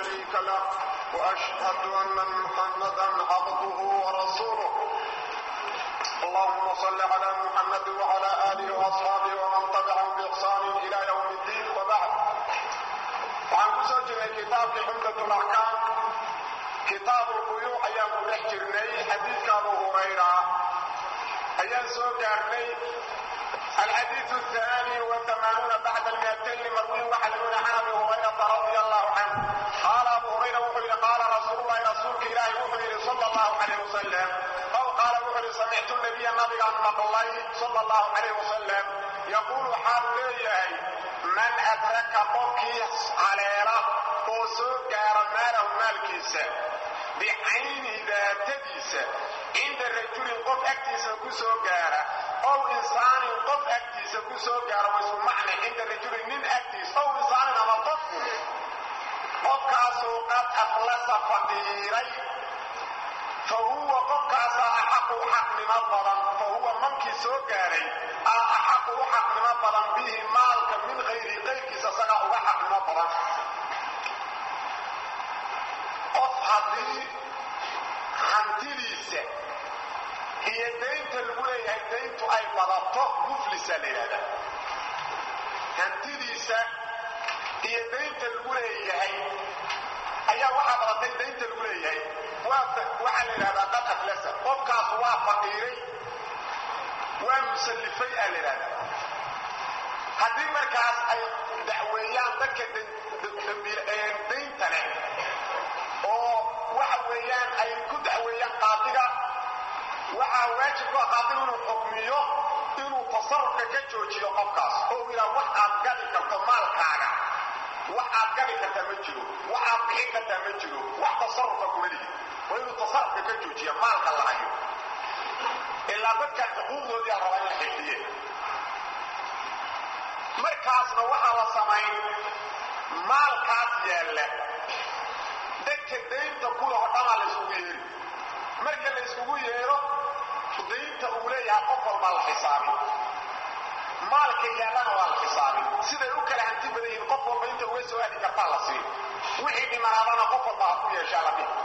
شريك له وأشهد أن محمدا عبده ورسوله اللهم صل على محمد وعلى آله وأصحابه ومن تبعهم بإحسان إلى يوم الدين وبعد وعن كسوجنا كتاب حمدة الأحكام كتاب البيوع أيام نحجرني حديث أبو هريرة أيام سوكارني الحديث الثاني والثمانون بعد المئتين مروي وحلون عن ابي هريره رضي الله عنه قال ابو هريره وحي قال رسول الله رسولك الهي وحي صلى الله عليه وسلم او قال وحي سمعت النبي النبي عن الله صلى الله عليه وسلم يقول حال ليه من ادرك قفكي علينا وسوق ماله مالكيسه بعين ذاتيسه عند الرجل قف اكتيسه كسو غاره أو إنسان قف أكتيس كسو غاره واسو معنى عند الرجل من أكتيس أو إنسان أما قف قف كاسو قد أفلس فقيري فهو قف كاسا أحق حق من البضن فهو من كسو غاري أحق حق من البضن به مالك من غير غير كسا سقا حق من البضن قف هذه hantidiisa iyo daynta lagu leeyahay dayntu ay badato muflisa la yidhahda hantidiisa iyo daynta lagu leeyahay ayaa waxaa badatay daynta lagu leeyahay waxaa la yidhahdaa qad aflasa qofkaas waa faqiiray waa musallifay aa la yidhahdaa haddii markaas ay dacweeyaan dadka daynta leh oo waxa weeyaan ay ku dacweeyaan qaadiga waxaa waajib ku ah qaadigu inuu xukmiyo inuu tasarufka ka joojiyo qofkaas oo uu yidhaha wax aad gadi karto maalkaaga wax aad gadi kartaa ma jiro wax aad bixin kartaa ma jiro wax tasarufa kuma lihi waa inuu tasarufka ka joojiyo maalka la hayo ilaa dadka xuquuqdoodii rabaa in la xifdiye markaasna waxaa la samayn maalkaas yaalla dadka daynta kulaho dhamaa la yskugu yeeri marka la yskugu yeero daynta uu leeyahay qof walbaa la xisaabin maalka yaallana waa la xisaabin siday u kala hanti badan yihiin qof walba inta uga soo aadi kartaa la siin wixii dhimanaadana qof walba ha ku yeeshaa la dhihi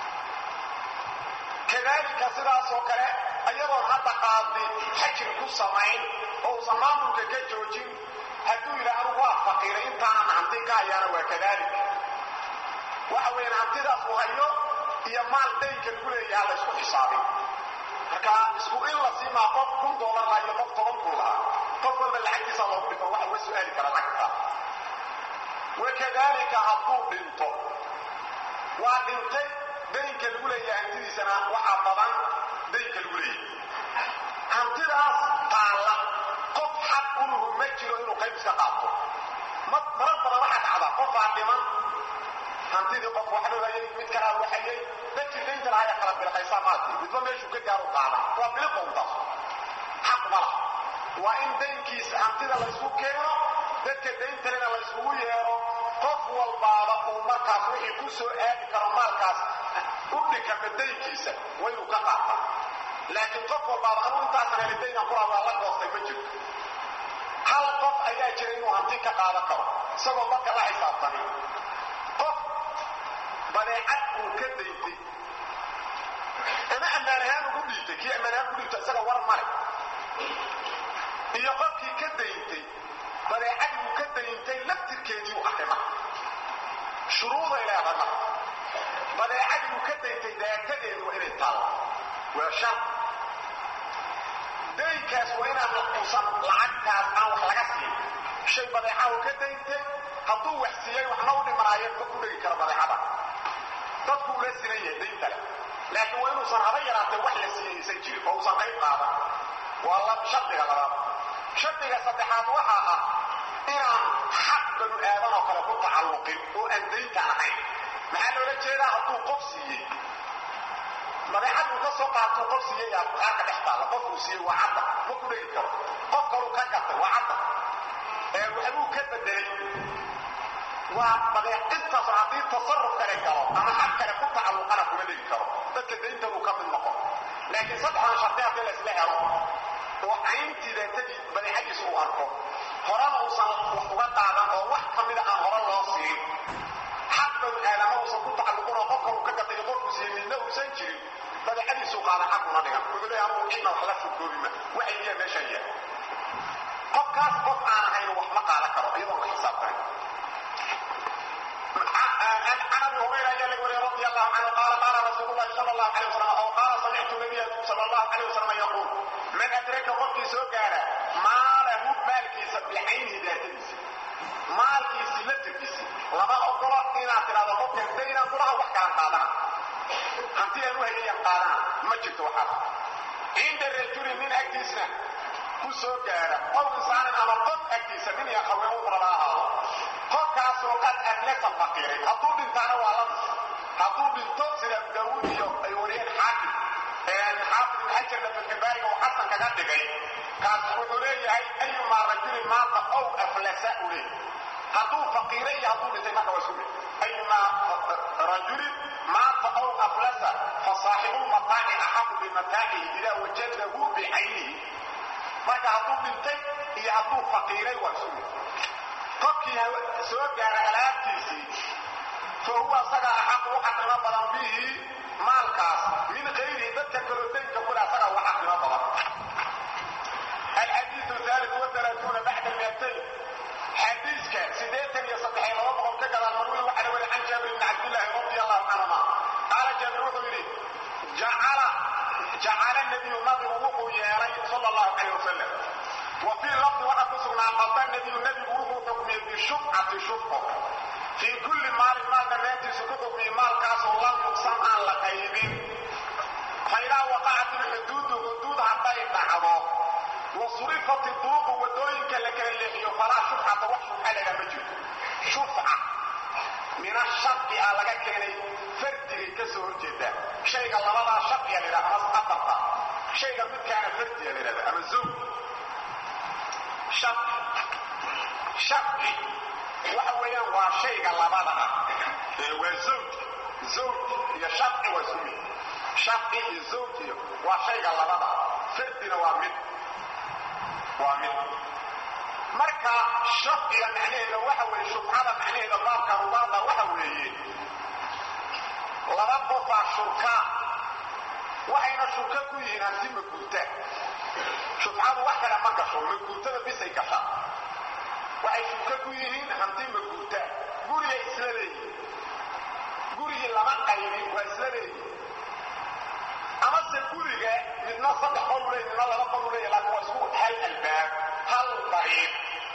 kadaalika sidaasoo kale ayadoon hadda qaadi xajir ku samayn oo uusan maamulka ka joojin hadduu yidhaha anugu waa faqiiray intaanan hanti ka hayaana waa kadaalika waxa weeyaan hantidaas uu hayo iyo maal daynka lagu leeyaha la isku xisaabin marka isku in la siimaa qof kun doolar laha iyo qof toban kun lahaa qof walba lacagtiisa loogu dhifo waxa uga su-aali kara lacagta wakadaalika hadduu dhinto waa dhintay daynka lagu leeyahay hantidiisana waxaa badan daynka lagu leeyahay hantidaas taalla qof xaq uluhu ma jiro inuu qayb iska qaato marar badan waxaa dhacda qofaa dhiman hantidii qof waxba hayay mid kalaa waxayay dadkii daynta lahaa ee kala bilqaysaa maalkii midba meeshuu ka gaaru qaada waa biliqa untaas xaq ma laha waa in daynkiisa hantida laysku keeno dadka dayntalena layskugu yeero qof walbaaba uu markaas wixii ku soo aadi karo maalkaas u dhikama daynkiisa waa inuu ka qaata laakiin qof walbaaba anuu intaasan heli daynan kulaa waa la goostay ma jirto hal qof ayaa jira inuu hanti ka qaadan karo isagoo dadka la xisaabtanin qof badeecad uu ka dayntay ama ammaan ahaan ugu dhiibtay kii ammaan ahaan ugu dhiibta isaga war male iyo qofkii ka dayntay badeecad uu ka dayntay laftirkeedii u arrima shuruuday leedahay marka badeecadii uu ka dayntay daatadeedu waa inay taallo waa shar daynkaas waa inaan uusan lacagtaas aan wax laga siin shay badeeca uu ka dayntay hadduu wax siiyey waxna u dhimanaayeen ma ku dhegi karo badeecada dadku ula sinan yahay daynta leh laakiin waa inuusan haba yaraatee wax la siiyaysan jirin oo uusan qayb qaadan waa la shardiga labaad shardiga saddexaad waxaa ah inaan xaq banu aadan oo kale ku tacalluqin oo aan daynta ahayn maxaa loola jeedaa hadduu qof siiyey badeecad uu ka soo qaatuu qof siiyey yaa qaarka dhex taalla qofkuu siiyey waa cadda ma ku dhegi karo qof kaluu ka gatay waa cadda ee waxbuu ka bedelay waa badeec intaas haddii tasarruf kale galo ama xaq kale ku tacalluqana kuma dhegi karo dadka daynta uu ka mid noqon laakiin saddexdan shardi haddii la isla helo oo cayntii daatadii badeecadiisa uu arko horena uusan wax uga qaadan oo wax ka mida aan hore loo siin xaq banu aadama siiyey midna uusan jirin badeecadiisuu qaada xaquna dhigan wuxuu leeyahay anugu cidna wax la furkoobima waxay yihiin meeshaan yahay qofkaas qof aan ahayn wax ma qaadan karo iyadoon la xisaabtanin عن ابي هريره جل وعلا رضي الله عنه قال قال رسول الله صلى الله عليه وسلم او قال سمعت النبي صلى الله عليه وسلم يقول من ادرك قفتي سو غارا ما له مالكيس بعينه ذاتيس مالكيس لتركيس لما اقول ان اعتراض قفتي بين قرا وحكان قادنا hanti ay u hayeen qaadaan ma jirto waxaas cinda rajuli nin agtiisna ku soo gaara qof insaanin ama qof agtiisa nin iyo haween u raba ahaado qofkaasoo qad adlaka faqiiray hadduu dhintaana waa la hadduu dhinto sida daawuud iyo ay wariyeen xaakim xaafid ibn xajarna filkibaariga uu xasan kaga dhigay kaas wuxuu leeyahay ayumaa rajulin maanta ow aflasa u leeyahay hadduu faqiiray iyo hadduu dhintay marka waa isku mid ayumaa rajulin maanta ow aflasa fasaaxibu lmataaci axaqu bimataacihi idaa wajadahu bicaynihi marka hadduu dhintay iyo hadduu faqiiray waa isku mid qofkii soo gaara alaabtiisii fa huwa asaga axaqu u xaqnimo badan bihi maalkaas min kayrihi dadka kaloo daynka kule asaga uga xaqnimo badan الحديث الثالث والثلاثون بعد المئتين حديثك سيديتا يصدحي لو بقول كذا المروي وعلى ولي عن جابر بن عبد الله رضي الله عنهما قال جابر وحده جعل جعل النبي النبي وقوه يا صلى الله عليه وسلم وفي لفظ واحد سبحانه قضى النبي النبي وقوه حكمه بالشفعة شفعة في كل مال مال دمانتي سكوكو في مال كاس الله يقسم عن لقيمين فإذا وقعت الحدود حدود حتى يتعبوا وصرفت الطرق ودوينك لك اللحي فلا شفعة وحش حالها مجد شفعة من الشرق على كيني فردي كسور جدا شيء الله لا شرق يعني لا أمس أفرطا شيء قد كان فردي يعني لا أما الزوج شرق شرق وحويا وشيء الله بلا وزوج زوج يا شرق وزوج شرق الزوج وشيء الله بلا فردنا ومن waa mid marka shafciga macnaheeda waxa weeye shufcada macnaheeda baabka rubaada waxa weeye laba qofaa shurka waxayna shurka ku yihiin hanti maguurta shufcadu wax kale ma gasho maguurtada bisay gasha waxay shurka ku yihiin hanti maguurta gurigay isla leeyihin gurigii lama qaybin waa isla leeyihin amase guriga midna saddex qol u leeyahy midna laba qol u leeyahy laakiin waa isku hal albaab hal dariiq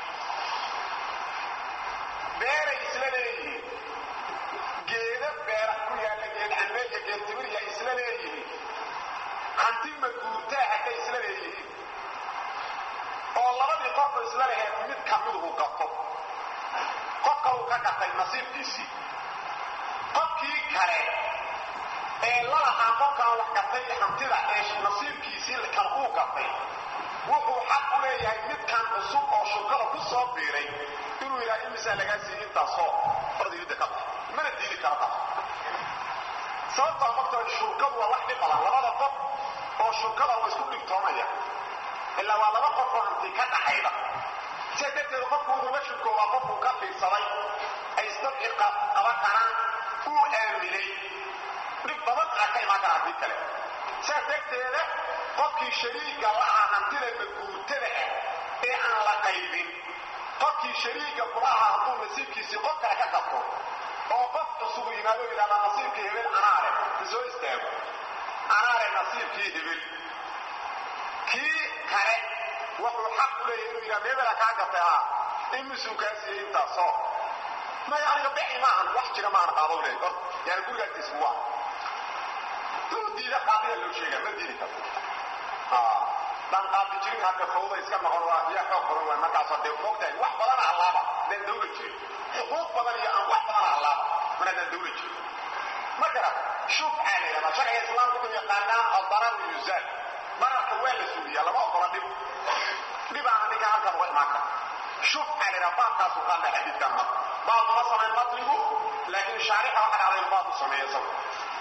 beeray isla leeyihiin geeda beera ku yaalla geed cambeeya geed tibirya isla leeyihiin hanti maguurtaa hadday isla leeyihiin oo labadii qofba isla laheed mid ka miduhu gato qofka uu ka gatay nasiibkiisii qofkii kale ee lalahaa qofkaan wax gatay hantida ee nasiibkiisii kan uu gatay wuxuu xaq u leeyahay midkan cusub oo shurkada ku soo biiray inuu yidhaha imisaa lagaa siiy intaasoo ordiyidda ka bax mana diidi kara taas sababtaa qofta shurkadu waa wax dhib badan labada qof oo shurkada waa isku dhigtoonaya ilaa waa laba qof oo hanti ka dhaxayda sidaa darteed qofku wuxuu la shurkoobaa qofkuu ka fiirsaday ay isdabci qaban karaan uu aaminay dhib badan aa ka imaan kara haddii kale saas darteeda qofkii shariiga lahaa hantida maguurtada ah ee aan la qaybin qofkii shariiga kulahaa hadduu nasiibkiisii qof kale ka qabto oo qof cusubu yimaado yidhahdaa nasiibkii hebel anaale isoo istaago anaale nasiibkii hebel kii kale wuxuu xaq u leeyahay inuu yidhahda hebela kaa gatay haa imisuu kaa siiyey intaasoo maya aniga bixi maahan wax jira maahan qaado leey or yani gurigaagtiisku waa diida qaadiga loo sheega ma diidi karto daan qaadi jirin hadda fawda iska noqon waa yaa xoog badan waay markaasoo dee fogtahay wax badan allaaba daan dawla jirin xuquuq badan iyo aan wax badan allaaba mana daan dawla jirin ma garat shufcaa la yidhahdaa sharciga islaamka wuxuu yaqaanaa addarar yuzaal dararka waa la suuliyaa lama ogola dhib dhibaana ninka halkan uga imaan kara shufcaa la yidhaha baabkaasuu qaadnaa xadiidkan marka baab uma samayn matligu laakiin shaarixa waxa dhacday baab u sameeya isagu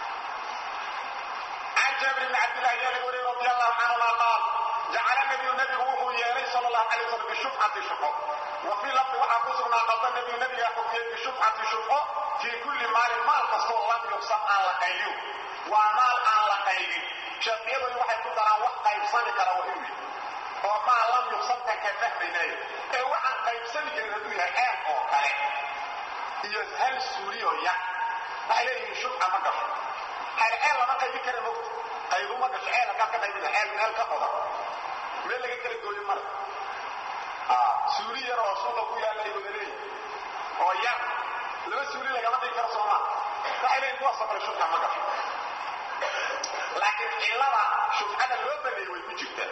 جابر بن عبد الله يلي رضي الله عنهما قال جعل النبي النبي وهو يلي صلى الله عليه وسلم بشفعة شفعة وفي لفظ وحفظنا قضى النبي النبي يحكم بشفعة شفعة في كل مال مال فصل الله yuqsam aan la qaybin waa maal aan la qaybin shafiyadoodu waxay ku daraan wax qaybsami kara waa inuu yahay oo maal lam yuqsamkan ka fahmaynayo ee waxaan qaybsami karin hadduu yahay ceeb oo kale iyo hal suuriyo ya waxay leeyihiin shubca ma gasho hayr ceel lama qaybin kara mogta qaybu ma gasho ceel haddaad ka qaybina ceel meel ka qodan meel laga kala gooyo male suuli yar oo suuqa ku yaalla ay wada leeyihin oo yar laba suuli lagama dhigi karo soomaa waxay leeyihin kuwaasoo kale shubca ma gasho laakiin cillada shubcada loo baneeyey way ku jirtaa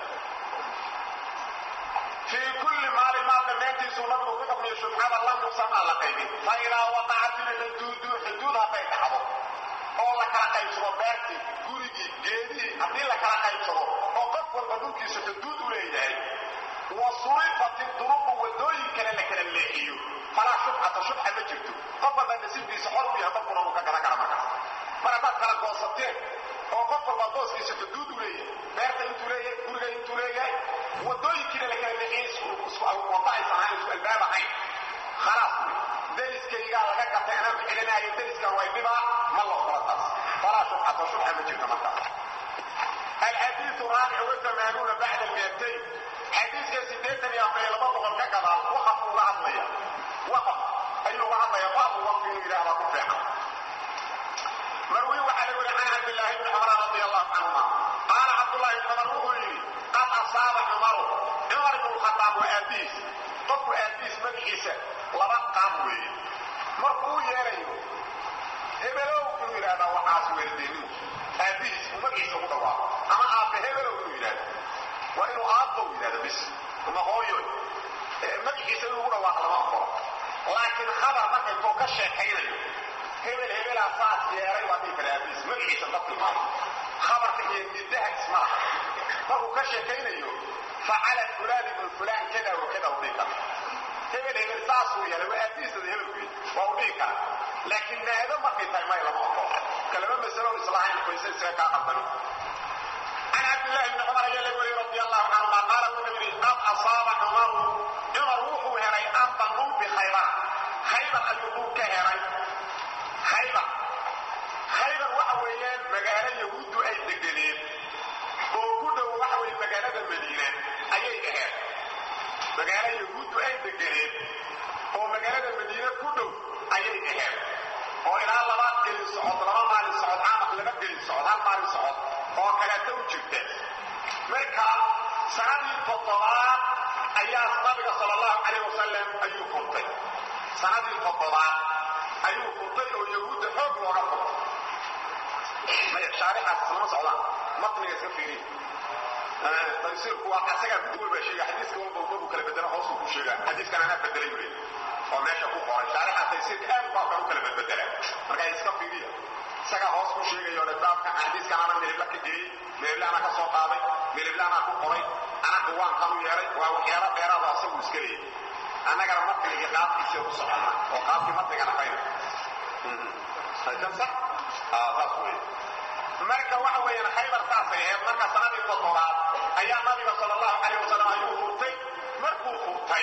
fii kulli maalin maal dhammaantiisuu nabigu ku xukmiyo shubcada lam yuqsam aan la qaybin fa idaa waqacat ilxuduudu xuduud hadday dhacdo oo la kala qaybsado beertii gurigii geedihii haddii la kala qaybsado oo qof walba dhulkiisa xuduud u leeyahay wa surifat duruqu wadooyin kale la kala leexiyo falaa shubcata shubca ma jirto qof walba nasiibkiisa xor u yahay qofkuna uu ka garan kara markaas mar haddaad kala goosateen oo qof walba booskiisa xuduud u leeyahay beerta intuu leeyahay guriga intuu leeyahay wadooyinkiina la kala leexiyay wada aysan ahayn isku albaab ahayn khalaas wey deriskaygaa laga gatay anaa bixinanaayo deriskan way dhibaa ma la ogola taas falaa shubcata shubca ma jirto markaas الحديث الرابع والثمانون بعد المئتين حديث كسيدتن يا أخي لما بقول كذا وقف وعطية وقف أي وعطية باب وقف إلى أبو فيحة مروي وعلى عن عبد الله بن عمر رضي الله عنهما قال عبد الله بن عمر قد أصاب عمر عمر بن الخطاب وأبيس قف أبيس من عيسى لبا قاموي مركو يريو هبلو كنو يرادا وحاس وردينو أبيس ومن عيسى مدوا أما آب هبلو كنو يرادا وإنه آبو يرادا بس وما هو يوي مدحيسا لو دوا لما أقول لكن خبر مركا يكون كشيكينيو hebel hebelaa saas yeeray waa dhihi kara abiis magaciisa dadki maayo khabarka iyo nidaha ismalaha markuu ka sheekaynayo facala fulaan ibnu fulaan kada wa kada u dhihi kara hebel hebel saasuu yeelay waa abiisada hebelku waa u dhihi kara laakiin naado markay tahay may lama oqo kalama masalo islahayn qoysa isaga kaa qalbani عن عبد الله بن عمر يلوي رضي الله عنهما قال النبي قد أصاب عمر عمر روحه هري أرضا بخيرات خيبر أيقول كهري khaybar khaybar waxa weeyaan magaalo yahuuddu ay degeneen oo ku dhow waxa weye magaalada madiina ayay ahayd magaalo yahuuddu ay degeneen oo magaalada madiine ku dhow ayay ahayd oo ilaa laba gelin socod laba maalin socod camaq laba gelin socod hal maalin socod oo kaleeta u jirta marka sanadii toddobaad ayaa nabiga sala allahu calayh wasalam ayuu furtay sanadii toddobaad ayuu furtay oo yahuudda xoog looga furtay maya shaarixaas islama socdaan matniga iska fiiriya tafsiirku waa asagaa mid walba sheega xadiiska walba walba buu kala bedela hoosuu ku sheegaa xadiiskan anaa bedelay buu leeyahay oo meesha ku qoray shaarixa tafsiirka aad baa kan u kala bedbedela marka iska fiiriya isagaa hoos ku sheegayo ole baabkan xadiiskan ana milibla ka geliyey milibla ana ka soo qaaday milibla ana ku qoray ana kuwaan kan u yeelay waa waxyaalo dheeraada asagu iska leeyahay annagana matniga iyo qaabkiisa ku soconnaa oo qaabkii matnigana fayna kan sax saas weeye marka waxa weeyaan khaybar saasay ahayd marka sanadii toddobaad ayaa nabiga sala allahu calayh wasalam ayuu furtay markuu furtay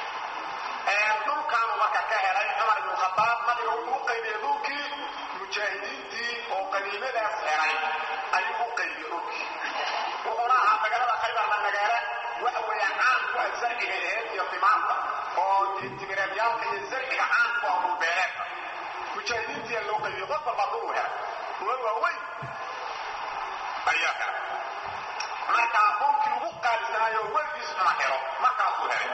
dhulkaanu marka ka helay cumar ibnu khadaab nabiga wuxuu u qaybiyey dhulkii mujaahidiintii oo qaniimadaas helay ayuu u qaybiyey dhulkii wuxuuna ahaa magaalada khaybarna magaalo waxa weeyaan caan ku ah zarciga ahayd iyo timaanta oo timireedyaalka iyo zarciga caan ku ah dhulbeereedka mujaahidiintiyaa loo qaybiyey qof walba dhul u helay dhulal waaweyn ayaa helay markaa dhulkii ugu qaalisanaayo weligiis cuna helo markaasuu helay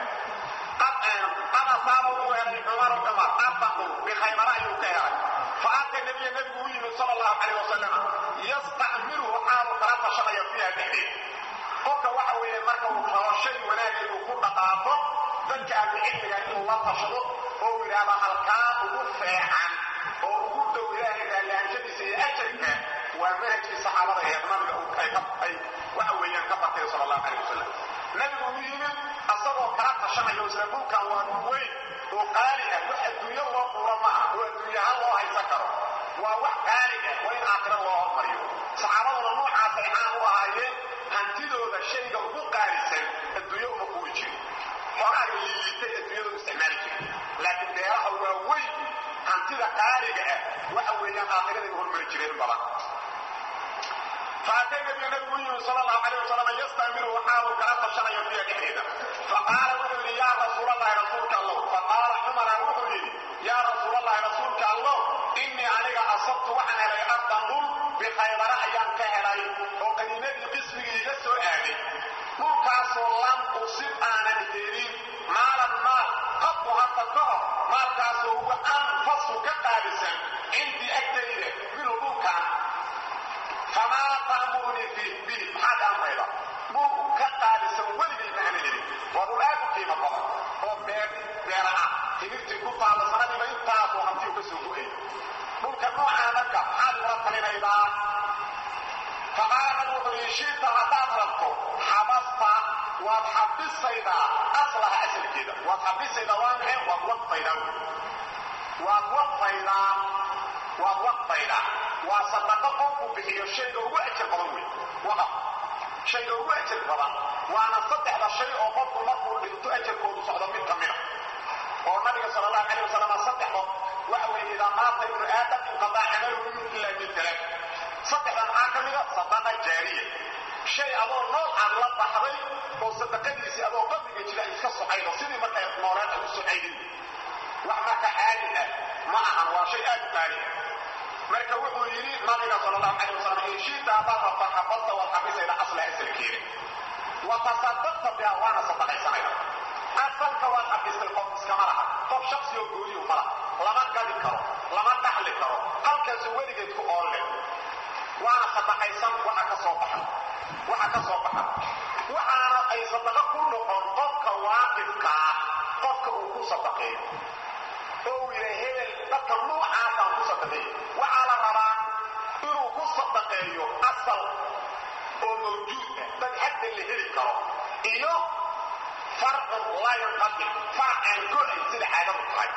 qad asaaba uu helay cumar cumar arbaqu bikhaybara ayuu ka helay faata nabiya nabigu u yimid sala allahu calayh wasalam yastacmiluhu xaalu kala tashanaya fiiha dhexdeed qofka waxa weeye marka uu rabo shay wanaag inuu ku dhaqaaqo dadka ahlucilmiga inuu la tashado oo uu yidhaahdo halkaa ugu feecan oo ugu dhow ilaahay raallihaanshadiisa iyo ajarka waa manhajkii saxaabada ee nabiga ay waxa weeyaan ka bartay sala allahu calayh wasalam nabigu u yimid asagoo kala tashanayo isla dhulkan waa dhul weyn oo qaali ah wax adduunyo loo quuro ma aha oo adduunyahaan loo haysan karo waa wax qaali ah waa in aakhiro loo hormariyo saxaabaduna noocaasay caan u ahaayeen hantidooda shayga ugu qaalisan adduunyo uma quuri jirin xogaaga liiliitay adduunyada u isticmaali jirin laakiin beeraha waa weyn hantida qaaliga ah waxa weeyaan aakhiraday hormari jireen badan faatay nabiga nabigu u yimi sala allahu calayh wasalam yastamiru waxaanu kala tashanayo fiya dhexdeeda faqaala wuxuu yidhi yaa rasuulallahi rasuulka allow faqaala cumara wuxuu yidhi yaa rasuulallahi rasuulka allow innii aniga asabtu waxaan helay ardan dhul bikhaybara ayaan ka helay oo qaniimadii qismigii iga soo aaday dhulkaasoo lam usib aanan helin maalan maal qadku hadda ka hor maalkaasoo huwa anfasu ka qaadisan cindii agtayda minhu dhulkan famaa ta'murunii fii bihi maxaad amrayda dhul ka qaadisan weligay ma ana helin waa dhul aad u qiimo badan oo beer beera ah timirtii ku taalla sanadiiba intaasoo hantiu ka soo go-ay dhulka noocaa marka maxaad igula talinaydaa faqaala nabi wuxuu yidhi shiita haddaad rabto xabasta waad xabisaydaa aslaha asalkeeda waad xabisaydaa waa maxay waad waqfaydaa wey waad waqfaydaa waad waqfaydaa waa sadaqo qofku bixiyo shayga ugu ajar badan wey waqaf shayga ugu ajar badan waana saddexda shay oo qofku markuu dhinto ajarkoodu socdo mid ka mida oo nabiga sala allahu calayh wasalam saddexdo waxa weeye idaa maata ibnu aadam inqadaa camaluhu ila min talaat saddexda maxaa ka mida sadaqa jaariya shay adoo nool aad la baxday oo sadaqadiisii adoo qabriga jira ay iska socaydo sidii markay nooleed ay u socaydin wax marka caadi ah ma ahan waa shay aad u qaali ah marka wuxuu yidhi nabiga sala allahu calayh wasalam in shiita haddaad rabta xabasta waad xabisayda asla asalkeeda wa tasadaqta biha waana sadaqaysanayda asalka waad xabistay qof iskama laha qof shaksi oo gooniyu ma laha lama gadi karo lama dhaxli karo halkaasu weligeed ku oolle waana sadaqaysan waxa ka soo baxa waxa ka soo baxa waxaana ay sadaqo ku noqon qofka waaqifkaa qofka uu ku sadaqeeyo oo uu yidha hebel dadka nuucaasaan ku sadaqeeyo waxaa la rabaa inuu ku sadaqeeyo asal oo mawjuud ah dad hadda la heli karo iyo farcun laa yanqadim farac aan go-ay sida caadadu tahay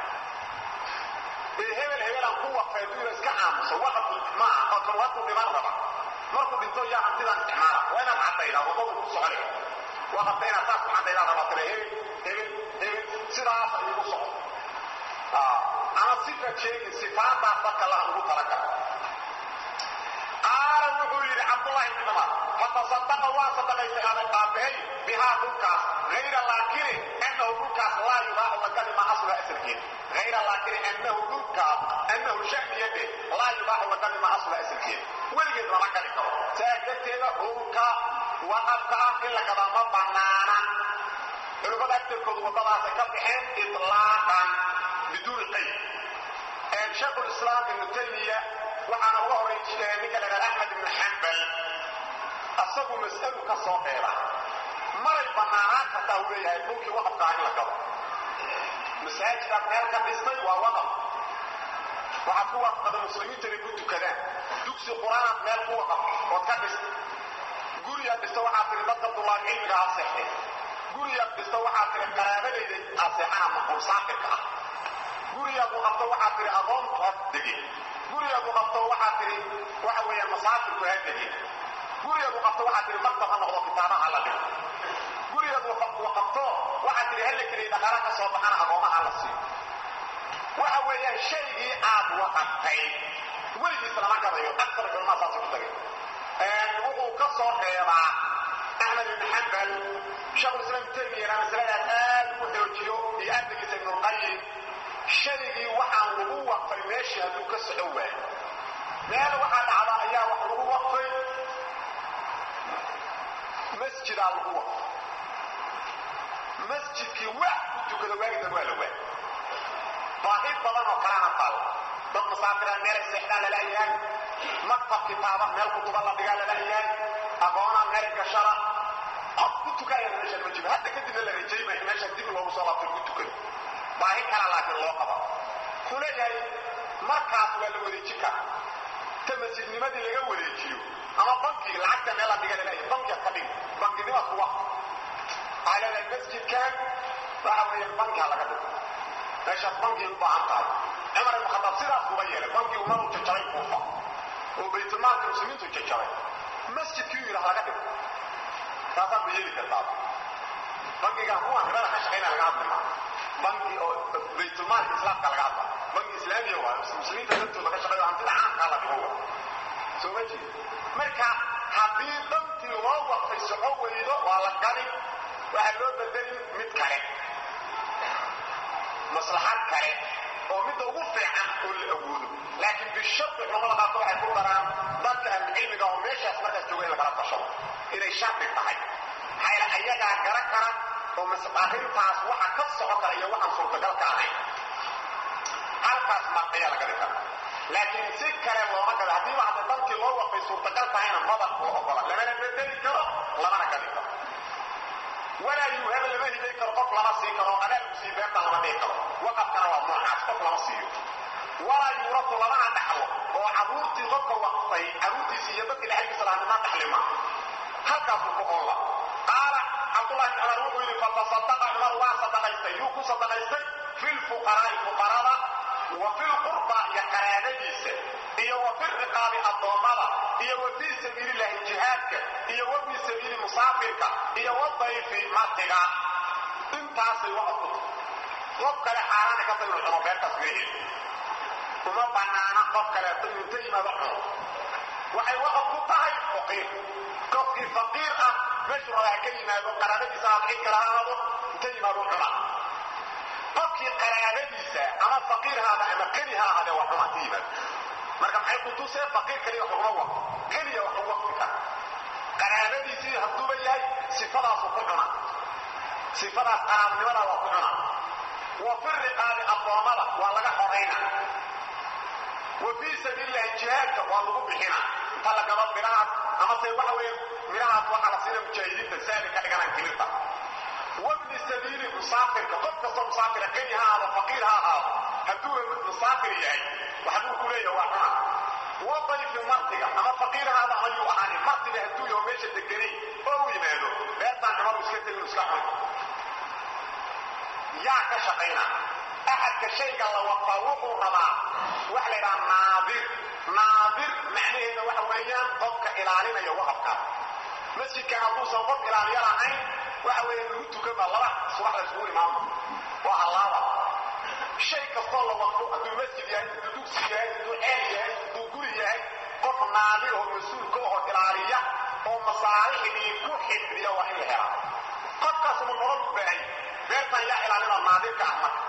ee hebel hebelaan ku waqfay hadduu ina iska aamuso waqaf maaha oo kan hadduu dhiman raba markuu dhinto yaa hantidan isticmaala waa inaad caddaydaa wadadu ku soconaya waqafka inaad saas ku caddaydaa rabaa tire hebel hebel hebel sidaas ay igu socdo ama sifa sheegin sifaadaas dadka laha ugu talagala qaala wuxuu yidhi cabdullaahi ibn cumar fatasadaqa waa sadaqaystay aabbahay bihaa dhulkaas hayra laakini annahu dhulkaas laa yubaacu lagadi ma asluha asalkeeda hayra laakini annahu dhulkaas annahu sha'niyade laa yubaacu lagadi ma asluha asalkeeda weligeed lama gadi karo saa darteeda dhulka waqafka ah in la gadaa ma banaana culimmada agtarkoodu waddadaasay ka baxeen itlaaqan biduuni qayd shaykhulislaam ibnu taymiya waxaana uga horay ninka la yidhahda axmed ibnu xambal asagu mas'alu ka soo dheera maray bannaanaan kartaa uu leeyahay dhulkii waqafka ah in la gado masaajidaad meel ka dhistay waa waqaf waxaad ku waqfada muslimiinta inay ku tukadaan dugsi qur-aanaad meel ku waqaf ood ka dhistay guriyaad dhista waxaad tihi dadka dulaal cilmiga ha seexday guriyaad dhista waxaad tihi qaraabadayda ha seexana maqul saafirka ah guriyaad u qabto waxaad tihi adoontu ha dege guriyaad u qabto waxaad tihi waxa weeyaan masaafirku ha dege guriyaad u qabto waxaad tihi maktab ha noqdo kitaabaha la dhigo guriyaad u qabto waxaad tihi hala keliya dhaqaala ka soo baxana agoomaha la siiyo waxa weeyaan shaygii aad waqaftay weligiis lama gadayo aktar culmaa saasay ku tagay wuxuu ka soo reebaa axmed ibn xambal shekhulislaam taymiyana masaladaas aad u xoojiyo iyo ardagiisa ibnulqayim shaygii waxaan lagu waqfay meeshii hadduu ka soco waayo meel waxaa dhacda ayaa wax lagu waqfay masjidaa lagu waqfay masjidkii wax ku tukada waagidan waa la waay baahi badan oo kalena taalla dad masaafiraan meelay seexdaan lalayahay maktab kitaaba meel kutuba la dhigaa lalayahay aqoonaa meel gashada qof ku tukaayana meeshaan ma jiro hadda kadibna la rajaymaya meeshaan dib loogu soo laabtay ku tukado baahi kala laakiin loo qaba wuxuu leeyahay markaas waa la wareejin karaa ta masjidnimadii laga wareejiyo ama bankiga lacagta meel la dhiga laleeyahay bankiga ka dhig bankinimaad ku waqti waxaa leedahay masjidkan waxa weeyaan bankiha laga dhigo meeshaad bankii u baahan tahay cumar ibn khataab sidaas uga yeelay bankii umaruu jajaray kuufa oo baytulmaalka muslimiintu jajaray masjidkii u yidhaah laga dhigo taasaad ma yeeli kartaa bankiga kuwa ribada ka shaqayna laga hadli maa banki oo baytulmaalka islaamka laga hadla banki islaamiya waa muslimiinta laftooda ka shaqeeyo hantida caamkaa la dhigo waa sooma jeed marka haddii dantii loo waqtay soco weydo waa la gadi waxaa loo bedelin mid kale maslaxad kale oo midda ugu fiican oo la awoodo laakiin bishardi culamada qaarka waxay ku daraan dadka ahlucilmiga oo meeshaas markaas jooga in lagala tashado inay shardi tahay maxaa ayagaa garan kara oo arrintaas waxa ka soco kara iyo waxaan suurtagalka ahayn halkaas mark ayaa laga dhig kara laakiin si kale looma gado haddiiba hadda dantii loo waqtay suurtagal tahayna maba loo ogola lamana bedeli karo lamana gadi karo walaa yuuhaba lama hiday karo qof lama sii karo adaa lagu sii beerta lama dhihi karo waqafkana waa noocaas qof lama siiyo walaa yuurafu lamana dhaxlo oo caruurtii qofka waqfay caruurtiisii iyo dadkii dhaxalkiisa lahaa nima dhaxlima halkaasuu ku olla qaala cabdullahi bn cumar wuxuu yidhi fatasadaqa cumar waa sadaqaystay yuu ku sadaqaystay fi lfuqaraa'i fuqarada wa fi lqurba iyo qaraabadiisa iyo wa fi riqaabi addoommada iyo wa fii sabiilillahi jihaadka iyo wa fii sabiili musaafirka iyo wadayfi martiga intaasay waqaf ku tahay qof kale xaaraana ka tag inuu cuno beertaas leeyahay uma banaana qof kaleeto inuu inta yimaado cuno waxay waqaf ku tahay faqiir qofkii faqiir ah meeshuu rabaa ka yimaado qaraabadiisa aad cid kala aado inta yimaado cuna qofkii qaraabadiisa ama faqiirhaada ama qani ha ahaadee waa cuna ka yimaado marka maxay ku tusee faqiir kaliya wax uguma waqo qaniya wax ugu waqti kara qaraabadiisii hadduuba yahay sifadaasu ku cuna sifadaas qaraabnimada waa ku cuna wa fi riqaabi addoommada waa laga xorayna wa fii sabiilillahi jihaadka waa lagu bixina inta la gabo midhahaas amase waxa weeye midhahaas waxaa la siina mujaahidiinta saali ka dhiganaan timirta wabni sabiili musaafirka qof kastoo musaafira qani ha ahaado faqiir ha ahaado hadduuna musaafir yahay waxbuu ku leeyahay waa cuna wa dayfi martiga ama faqiir haada ama yuu ahaani martiga hadduu yaho meesha deganay oo u yimaado beertaan cumadu iska tegin iska cun yaa ka shaqayna axadka shayga la waqfaa wuxuu rabaa waxa la yidhaha naadir naadir macnaheeda waxa weeyaan qofka ilaalinaya waqafkaas masjidka hadduusan qof ilaaliyo lahayn waxa weeye lagu tukanba laba subax la isugu imaamo waa hallaaba shay kastoo la waqfo hadduu masjid yahay hadduu dugsi yahay hadduu ceel yahay hadduu guri yahay qof naadir oo mas-uulka oo ilaaliya oo masaalixdii ku xifdiya waa in la helaa qofkaas mu nolol u baahay beertan yaa ilaalina naadirka ah marka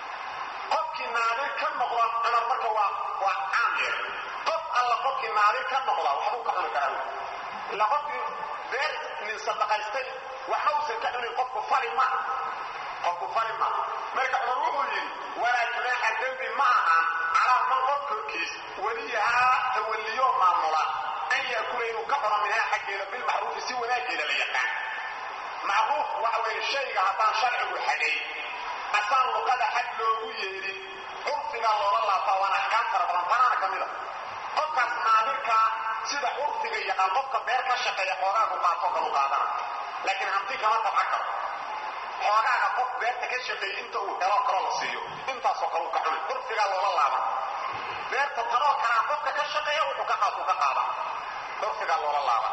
qofkii naadir ka noqda cumar marka waa waa caam yeer qof alla qofkii naadir ka noqda waxbuu ka cuni karaa ila qofkii beer nin sadaqaystay waxba uusan ka cunin qofku fali ma qofku fali ma marka cumar wuxuu yidhi walaa junaaxa dembi ma ahan calaa man qof korkiis weliyahaa tawalliyo maamula an yaakula inuu ka cuno minhaa xaggeeda bilmacruufi si wanaageeda la yaqaan macruuf waxa weeye shayga haddaan sharcigu xagay asaan luqada xag loogu yeedhin curfigaa loola laabtaa waana axkaam fara badan tanaana ka mid a qofkaas naadirkaa sida curfiga yaqaan qofka beer ka shaqeeya xoogaagu qaato kalu qaadana laakiin hanti kama tabca karo xoogaaga qof beerta ka shaqeeyey inta uu heloo kaloo la siiyo intaasoo kale u ka cunay curfigaa loola laaban beerta tanoo kalaa qofka ka shaqeeya wuxuu ka qaatu ka qaada curfigaa loola laaban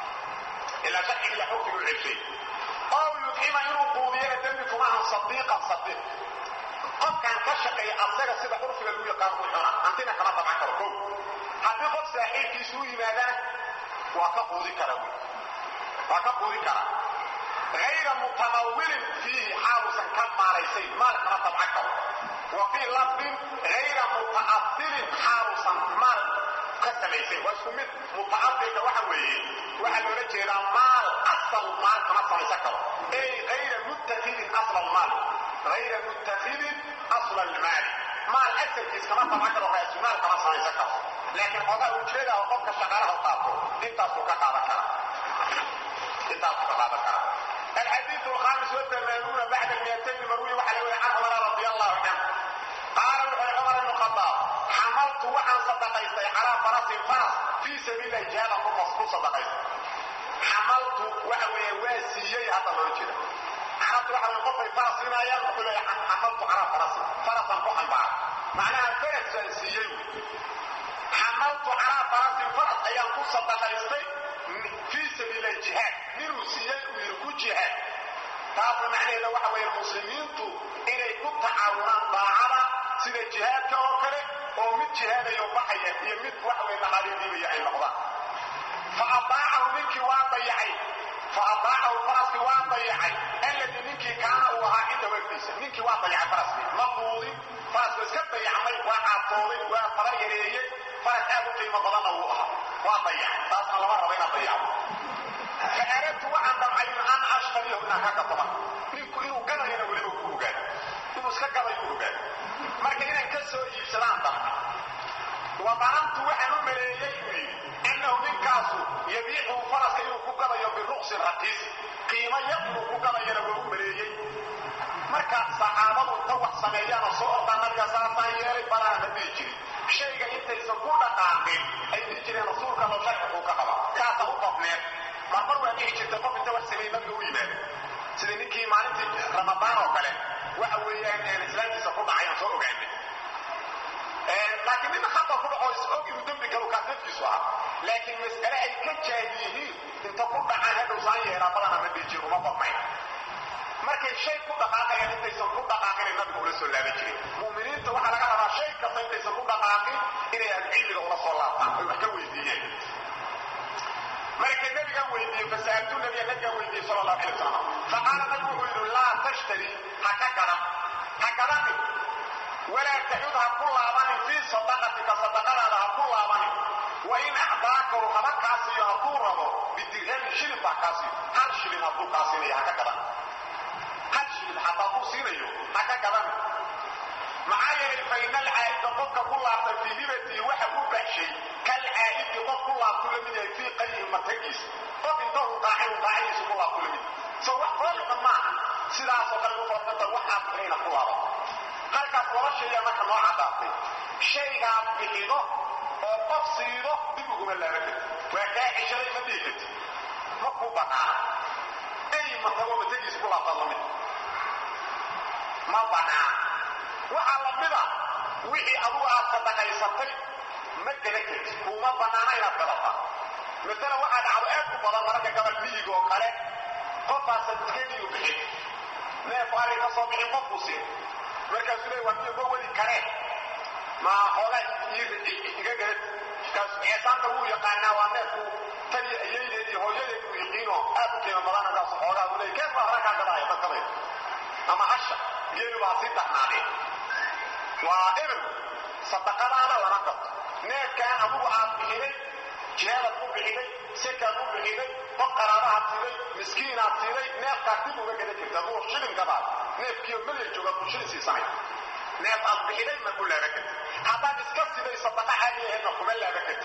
ilaa sharciga ila xukmigu celshay oo yudcima inuu quudiyana dembi kumaahan sadiiqan sadiiq qofkaan ka shaqeeya asaga sida curfiga lagu yaqaan ku cuna hantina kama tabcan karo kow haddii qof saaxiibkiisu u yimaadaan waa ka quudi kara wy waa ka quudi kara hayra mutamawilin fiihi xaaluusan ka maalaysay maal kama tabcan karo wa fii lafdin hayra muta'asilin xaaluusan maal ka samaysay waa isku mid muta'asilka waxa weeye waxaa loola jeedaa maal asal maal kama samaysan karo ey hayra muttakidin asla almaal hayra muttakidin asla almaali maal asalkiis kama tabcan karo raasumaal kama samaysan karo laakiin xoogaa ujeeda oo qofka shaqaalaha qaato intaasuu ka qaadan kara intaasuu ka qaadan kara الحديث الخامس والثمانون بعد المئتين مروي وحلوي عن عمر رضي الله عنه قال وحي عمر بن الخطاب حملت وعن صدقيتي على فرس فرس في سبيل الله جهاد مصفوف صدقيتي حملت وحوي واسيي هذا ما يجري عرفت وحوي قفي فرس هنا يقول حملت على فرس فرسا فوقا بعض معناها فرس واسيي حملت على فرس فرس ايام كل صدقيتي في سبيل الجهاد من سيئ ويركو جهاد taasna macnaheeda waxa weeye muslimiintu inay ku tacaawunaan daacada sida jihaadka oo kale oo mid jihaadayo baxaya iyo mid waxa weye dhaqaalidiibaya ay noqdaan faadaacahu ninkii waa dayacay faadaacahu faraskii waa dayacay alladii ninkii kaana uu ahaa cinda wagdiisa ninkii waa dayacay faraskii ma quudin farasku iska dayacmay waa caatooday waa fara yareeyey faras aad u qiimo badanna wuu ahaa waa dayacay taasna lama rabo inaad dayacdo fa aradtu waxaan damcay an ashtariyahu inaan ka gataba ninku inuu gadayana weliba ku ogaado inuu iska gadayu ogaado marka inaan ka soo iibsadaan damcay wa danantu waxaan u maleeyey buu yidhi annahu ninkaasu yabiicu faraska inuu ku gadayo biruqsin raqiis qiimo yar inuu ku gadayana waa u maleeyey marka saxaabadu inta wax sameeyaana soo ordaa nabiga saasaan yeelay balaana ma dhihi jirin shayga intaysan ku dhaqaaqin ay dhihi jireen rasuulka loo sharcikuu ka qaba kaasa u qabneed marmar waa dhihi jirta qof inta wax sameeyey nabiga u yimaado sida ninkii maalintii ramadaan oo kale waxa weeyaan islaamkiisa ku dhacay aan soo ogaanay laakiin nin khata ku dhaco is-og inuu dembi galo kaas naftiisu ahaa laakiin mas'ale ay ka jaahil yihiin inta ku dhacaan hadhow saan yeelaa badana ma dhihi jir uma badnayn markay shay ku dhaqaaqayaan intaysan ku dhaqaaqinay nabiga ula soo laaban jirin mu'miniinta waxaa laga rabaa shay kasta intaysan ku dhaqaaqin inay ahlucilmiga ula soo laabtaan oy wax ka weydiiyeen markay nabigan weydiiyey fasa'altu nabiya nabigan weydiiyey sala allahu alay wasalam faqaala nabigu wuxuu yidhi laa tashtari ha ka gadan ha gadanin walaa taxud ha ku laabanin fii sadaqatika sadaqadaada ha ku laabanin wa in acdaakahu haba kaa siiyo hadduu rabo bidirhamin shilin baa kaa siiyo hal shilin hadduu kaa siinayo ha ka gadan hal shilin xataa hadduu siinayo ha ka gadan maxaa yeelay fa ina alcaa'ida qofka ku laabta fii hibatii waxa u baxshay kalcaa'idi qof ku laabtu la mid yahay fii qayhi matagiisa qof inta uu qaacay uu qaacidiisa ku laabtu la mid so wax foolxun maaha sidaasoo kale u fadanta waxaad bixina ku laabato halkaas laba shaya marka noo caddaatay shaygaad bixido oo qof siido dib uguma laaban karti waa kaa xishaday ma dhihi karti ma ku banaana ey matago matagiisa ku laabtaad la mid ma banaana waxaa la mida wixii adugu aad sadaqaysatay ma gala karti kuuma banaana inaad gadata masala waxaa dhacdo aad u badan mararka gabal miyiga oo kale qofaas sadkadiiu bixin neef ari ka soo bixin qof buu siin markaasuu leey waa miyo ma weli kareen ma xoogaa iga gala kaas eesaanta wuu yaqaanaa waa neefku tani ayaydeed iyo hooyadeed uu yiqiino aad u qiimo badan kaas xoogaa uu leey keef baa hore kaa gadaayo dadkamay ama hasha geelu baa sii darnaadeen waa ebel sadaqadaada lama gato neefkaan adugu aad bixiday jihaadaad ku bixiday sekaad ku bixiday qof qaraabahaad siiday miskiinaad siiday neefkaad dib uga gadan jirta aduu shilin gadaad neefkiiyo melya joogaad buu shilin siisanay neef aad bixiday ma ku laaban karti haddaad iska siday sadaqa caadi ahaydna kuma laaban karti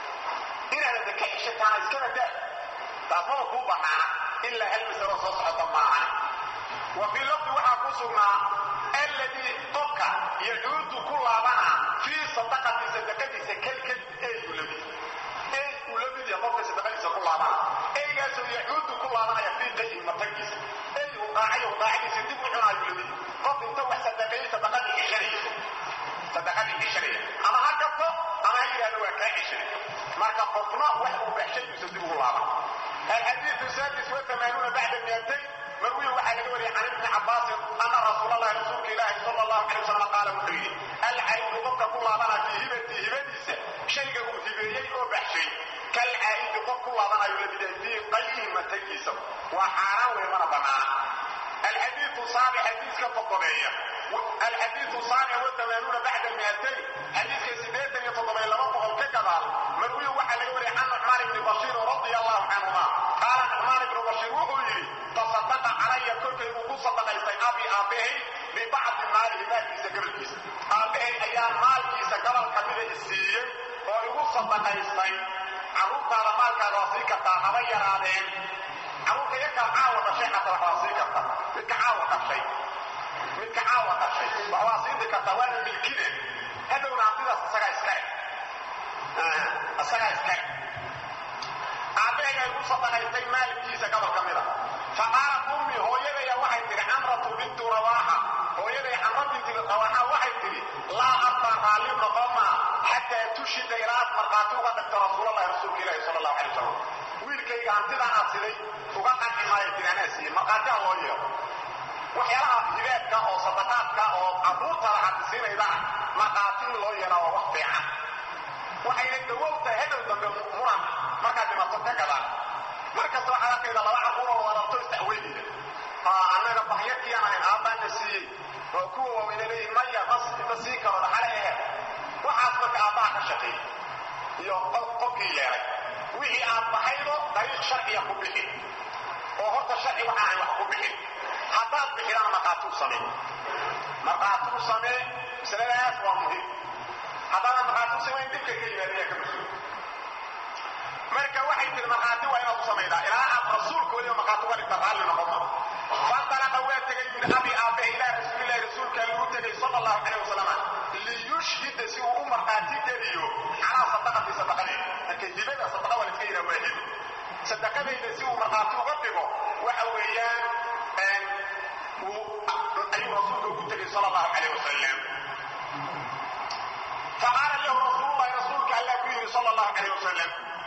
inaad ka xishataana iskaba daa taasmada kuu banaana ilaa hal masalo soo socota maahan wa fii lafdi waxaa ku sugnaa alladii qofka yacuudu ku laabana fii sadaqati sadaqadiisa kalkal eeyuu lamid ey uu la mid yahay qofka sadaqadiisa ku laabana eygaasoo yacuudu ku laabanaya fii qayhi matagiisa ey uu qaacayo qaacadiisa dib u cunaayu lamid qof inta wax sadaqeeyey sadaqadii xishanaya sadaqadii xishanaya ama ha gabto ama ha yidhahdo waa kaa xishanay marka qofna wax uu baxshay uusan dib ugu laaban alxadiidu saadis wa amaanuuna bacda miatayn marwiy waxaa laga wariyay can ibni cabaasin ana rasuulalahi rasuulka ilaahi sal allahu alay wasalam qaala wuxuu yidhi alcaydu qofka ku laabana fii hibatii hibadiisa shayga uu hibeeyey oo baxshay kalcaa'idi qof ku laabanayo la midahay fii qayhi matagiisa waa xaaraan wey mana banaana alxadiiu saabi xadiiska todobeeya alxadiiu saabic watamaanuuna bacda miatayn xadiiska sideetan iyo toddobayo laba boqol ka gadaal marwiy waxaa laga wariyay can nucmaan ibni bashiir radia allahu canhuma qaala nucmaan ibnu bashiir wuxuu yidhi tasadaqa calaya korkaybuu ku sadaqaystay abi aabbahay bibacdi maalihi maalkiisa gabalkiisa aabbahay ayaa maalkiisa gabal ka mida isiiyey oo igu sadaqaystay carruurtaada maalkaaga waa sii kartaa haba yaraadeen carruurka yarkaa caawa dhashay xataa wax waa sii karta midka caawa dhashay midka caawa dhashay wax waa siindi kartaa waana milkine hadhowna hantidaas isagaa iskale isagaa iskale aabbahay ay ku sadaqaystay maalkiisa gabal ka mida faqaalat ummi hooyadaya waxay tihi camratu bintu rawaaxa hooyaday camra binti rawaaxa waxay tihi laa arbaa raalli noqoma xataa tushida ilaa aad markhaati uga dhigto rasuulalahi rasuulka ilaahi sala allahu alay wasalam wiilkayga hantidaa aad siday uga qanci maayo tiri anaa siiyey markhaati ha loo yeelo waxyaalaha hibaadka oo sadaqaadka oo carruurtaada aad siinaydana markhaati in loo yeelaa waa wax fiican waxayna dawow tahay hadhow dambe muran markaad dhimato ka gadaan markasta waxaad arkayda laba carruuroo warabto istacweynaya annaga bahyarkiyaan ahayn aabbaana siiyey waa kuwa waaweyna leeyihin maya ma sii karo dhaxale ahe waxaas marka aabbaha ka shaqeey iyo qofkii yeelay wixii aad baxaydo dariiq sharciya ku bixi oo horta sharci waxa ahayn wax ku bixin haddaad bixidana markhaati u samee markhaati u samee masaladaas waa muhiim haddaadan markhaati u samayn dhibka ka yimaadaya ka mas-uul marka waxay tiri markhaati waa inaad u samaydaa ilaa aad rasuulka weliba markhaati uga dhigta raalli noqoma fandalaqa waa tegay min abi aabe ilaa rasuulilahi rasuulkaa lagu tegay sala allahu calayh wasalam liyushhida si uu u markhaati geliyo calaa sadaqati sadaqadeeda marka hibada sadaqa waa laiska yidhaha waa hib sadaqadayda si uu markhaati uga dhigo waxa weeyaan ayuu rasuulka ugu tegay sala allahu calayh wasalam faqaala lahu rasuululahi rasuulka allah ku yidhi sala allahu calayh wasalam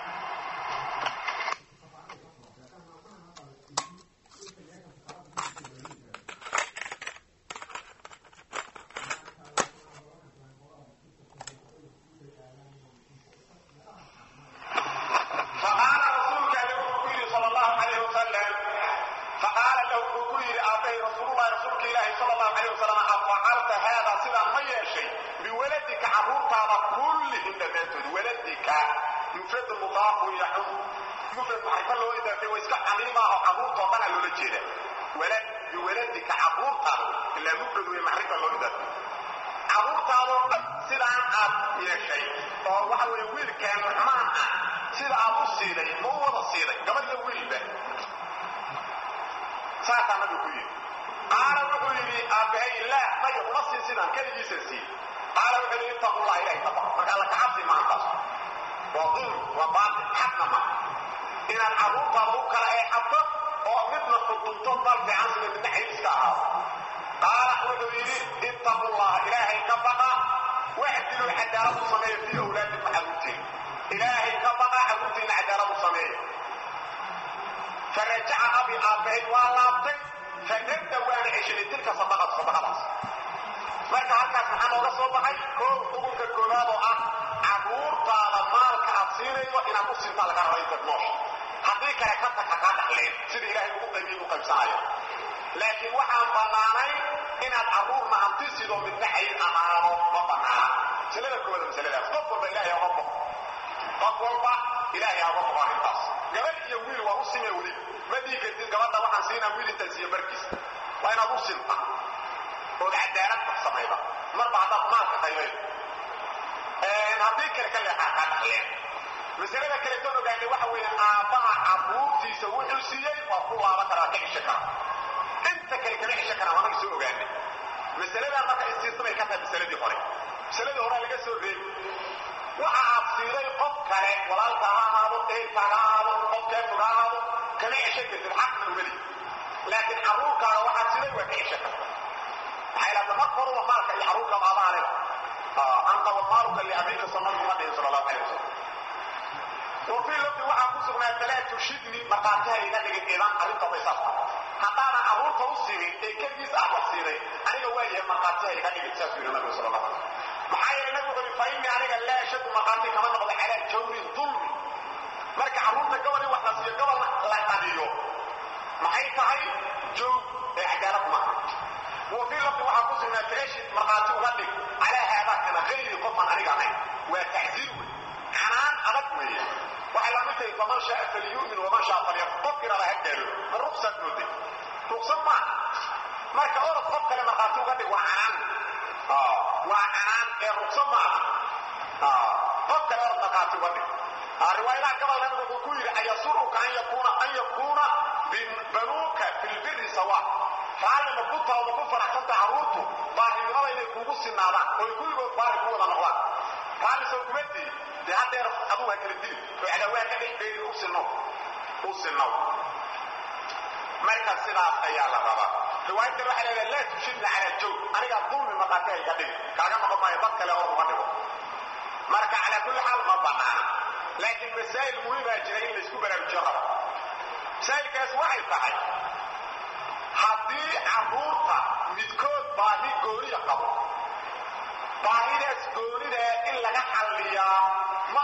saasaa nabigu ku yidhi qaala wuxuu yidhi aabbahay laa maya uma siin sidaan keligiisan sii qaala wuxuu yidhi ittaqullah ilahay ka baq marka alla kacabsi maantaas waa dulmi waa baatil xaqna ma inaad carruurtaada u kala eexato oo midna xudunto dal fiican sida midna xayliska ahaado qaala wuxuu yidhi ittaqullaha ilaahay ka baqa waxdiluu cadaalad u sameeya fii awlaadikum carruurtiin ilaahay ka baqa carruurtiinna cadaalad u sameeya farajaca abi aabbahay waa laabtay fanadda waana ceshaday tilka sadaqad sadaqadaas marka halkaas maxaa nooga soo baxay koow xukunka koowaad oo ah carruurtaada maalka aad siinayso inaad u sintaa laga raba intaad noosha haddii kale ka tag ha kaa dhaxleen sida ilaahay ugu qaybiyey u qaybsanayo laakiin waxaan bannaanayn inaad carruurna hanti sido midna xayir amaano ma bannaana masalada koowaad masaladaas qof walba ilaahay oga boqo qof walba ilaahay oga boqo arrintaas gabadh iyo wiil waa u simee weli ma dhihi kartid gabadha waxaan siinaa wiil intaan siiyo barkiis waa inaad u sinta ood cadaalad wax samayda marba haddaad maalka qaybaydo haddii kale ka leexaa kaa dhaxleen masalada kaleetoon ogaanay waxa weeye aabbaha carruurtiisa wuxuu siiyey waa ku laaban karaa ka cisho kara inta kale kama cisho karaa waanaga soo ogaanay masaladaa marka istiisnamay ka tahay masaladii hore masaladii horea laga soo reebi waxa aad siiday qof kale walaalka ha ahaado ehelkaaga ha ahaado qof keefuga ha ahaado kama cisho kartid xaqna umeli laakiin carruurkaaga waxaad siday waa ka cisho karta maxay laata marka horuba maalka iyo carruurka maabaanida anta wamaaluka liabiika sannabigu ma dhihin sala allahu calay wasalam wafii lafdi waxaa ku sugnaa falaa tushidni markhaatiha iga dhigin idan arrinta bay saas haddaanan carruurta u siinin ee keligiis aad wax siinay aniga waa yahay markhaatiha iga dhigin saasuu yidhi nabigu sala allahu alay maxaa yeelay nabigu wuxuu yidhi fa innii aniga laa ashadu markhaati kama noqdo calaa jawrin dulmi marka carruurta gobol in wax la siiyo gobolna la qadiyo maxay tahay joog ee cadaalad maaha wafii lafdi waxaa ku sugnaa faashid markhaati uga dhig calaa haadaa kana hayri qofaan aniga ahayn waa tacsiir wey canaan adag weeye waxay la mid tahay faman shaa falyu'min waman shaa falyakfur qofkii raba ha gaalo ma ruqsaad mooday ruqsad maaha marka orod qof kale markhaati uga dhig waa canaan waa canaan ee ruqsad maaha qof kale orod markhaati uga dhig riwaayadaha gabal nabigu wuxuu ku yidhi ayasuruka an yakuuna an yakuuna banuuka fi lbiri sawa raalli ma ku taho ma ku faraxsanta carruurtu baarinimada inay kuugu sinaadaan oy kulligood baari ku wada noqdaan raalli soo kuma dii dee haddeer aduu ha kala dili oo cadawaa ka dhex beerin u sinnow u sinnow marka sidaas ayaa la rabaa riwaayaddan waxay leedahay laa tushidna calaa joog anigaa dulmi maqaati ay ka dhigi kaaga noqon maayo dad kale or uga dhigo marka calaa kulli xaal ma bannaana laakiin masaa'il muhiimaa jira in laysku baraarujiyo rabo masaa'ilkaas waxay tahay haddii carruurta midkood baahi gooniya qabo baahidaas goonidaa in laga xalliyaa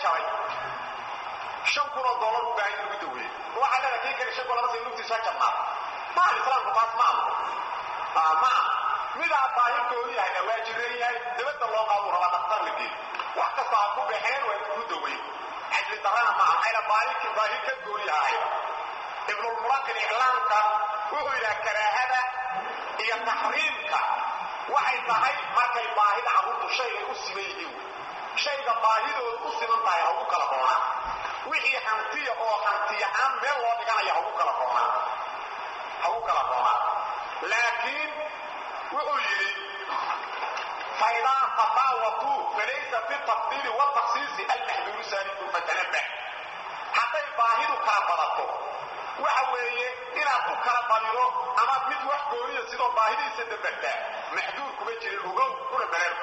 jabay shan kun oo dollar u baahan in lagu daweeye waxaa leeda kii kale shan kun lama say lugtiisa jabnaad maaha islaamku taas ma aha ma aha midaa baahi gooni yahayna waa jiran yahay dabadda loo qaadu rabaa dhaktar la geeyo wax kasta ha ku baxeen waa ku daweyn cajli darana maaha maxayna baahi baahi ka gooni yahay ibnulmuraqin iclaamka wuxuu yidhaha karaahada iyo taxriimka waxay tahay markay baahida carruurtu shaygay u siman yihiin shayga baahidooda u siman tahay ha ugu kala doonaan wixii hantiya oo hantiyahaan meel loo dhiganaya ha ugu kala doonaan ha ugu kala doonaan laakiin wuxuu yidhi faidaa tafaawatuu falaysa fi tafdiili wataksiisi almaxduuru saaliku fatanabah hadday baahidu kala badato waxa weeye inaad ku kala badido amaad mid wax gooniya sidoo baahidiisa dabartaa maxduur kuma jirin ogow kuna bareer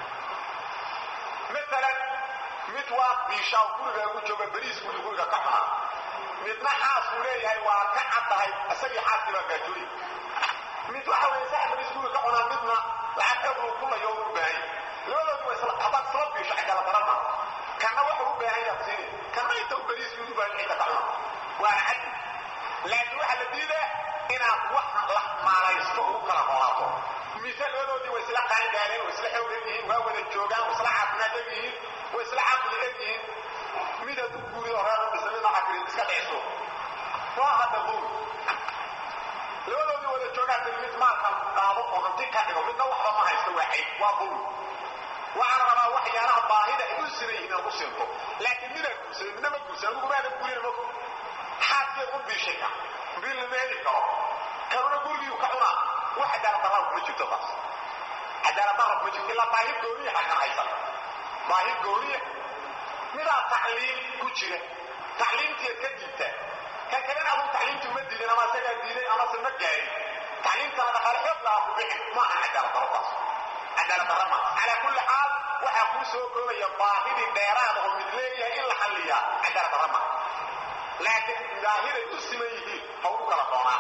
maalan mid waa biishaa gurigaa ku jooga beriisku uu guriga ka xunaa midna xaasuu leeyahay waa ka caddahay isagii xaaskii baa gaajooyi mid waxa weeye sax beriis guriga ka xunaa midna lacag ebluu kulayo u baahan labadoodu waa isla haddaad isla biisho cigala darama kanna waxa u baahan yaad siini kanna inta u beriisku u baahan cidda ka xuna waana caddi laakiin waxaa la diidaa inaad wax la maalaysto ugu kala noolaato mise labadoodii way isla qaangaareen way isla xoog eg yihiin waa wada joogaan way isla caafimaad eg yihiin way isla caqli eg yihiin midaad u guurido reer u dhisa midna xakri iska dhiciso waa hadda buur labadoodii wada joogaan bil mid maalkan qaado oo hanti ka dhigo midna waxba ma haysto waa cayb waa buur waxaan rabaa waxyaalaha baahida ay u sinan yihiin inaad u sinto laakiin midaa guursaday midna ma guursan adigu maadan guurina ma xaadkeed u biishay ka bil lama heli karo kanuna gurigiiu ka cunaa wax cadaalad darraa kuma jirto taas cadaalad darra kuma jirto ilaa baahi gooniya xagga haysan baahi gooniya midaa tacliim ku jira tacliimtiiad ka diibtaa kan kalena aduu tacliimtii uma diidin ama isagaa diiday amase ma gaarin tacliimtana dhaqaale xoog lahaa ku bixin ma aha cadaalad darro taas cadaalad darra maaha calaa kulli xaal waxaa kuu soo koobaya baahidii dheeraada oo mid leeyahay in la xalliyaa cadaalad darra maaha laakiin baahiday u siman yihiin ha ugu kala doonaan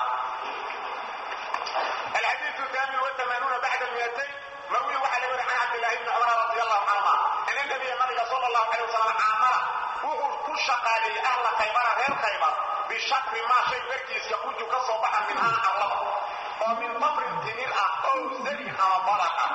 الحديث الثامن والثمانون بعد المئتين مروي وحل عن عبد الله بن عمر رضي الله عنهما ان النبي ملك صلى الله عليه وسلم عامر وهو كل شقالي اهل خيبر غير خيبر بشكر ما شيء بركيس يخرج كصباحا منها الله ومن تمر تنير او زرع بركه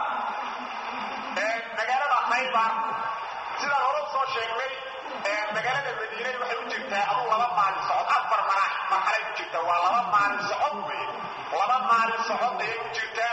مجالة خيبر sida hore soo sheegnay magaalada madiine waxay u jirtaa aduu laba maalin socod afar marax marxalay u jirtaa waa laba maalin socod wey laba maalin socod ayay u jirtaa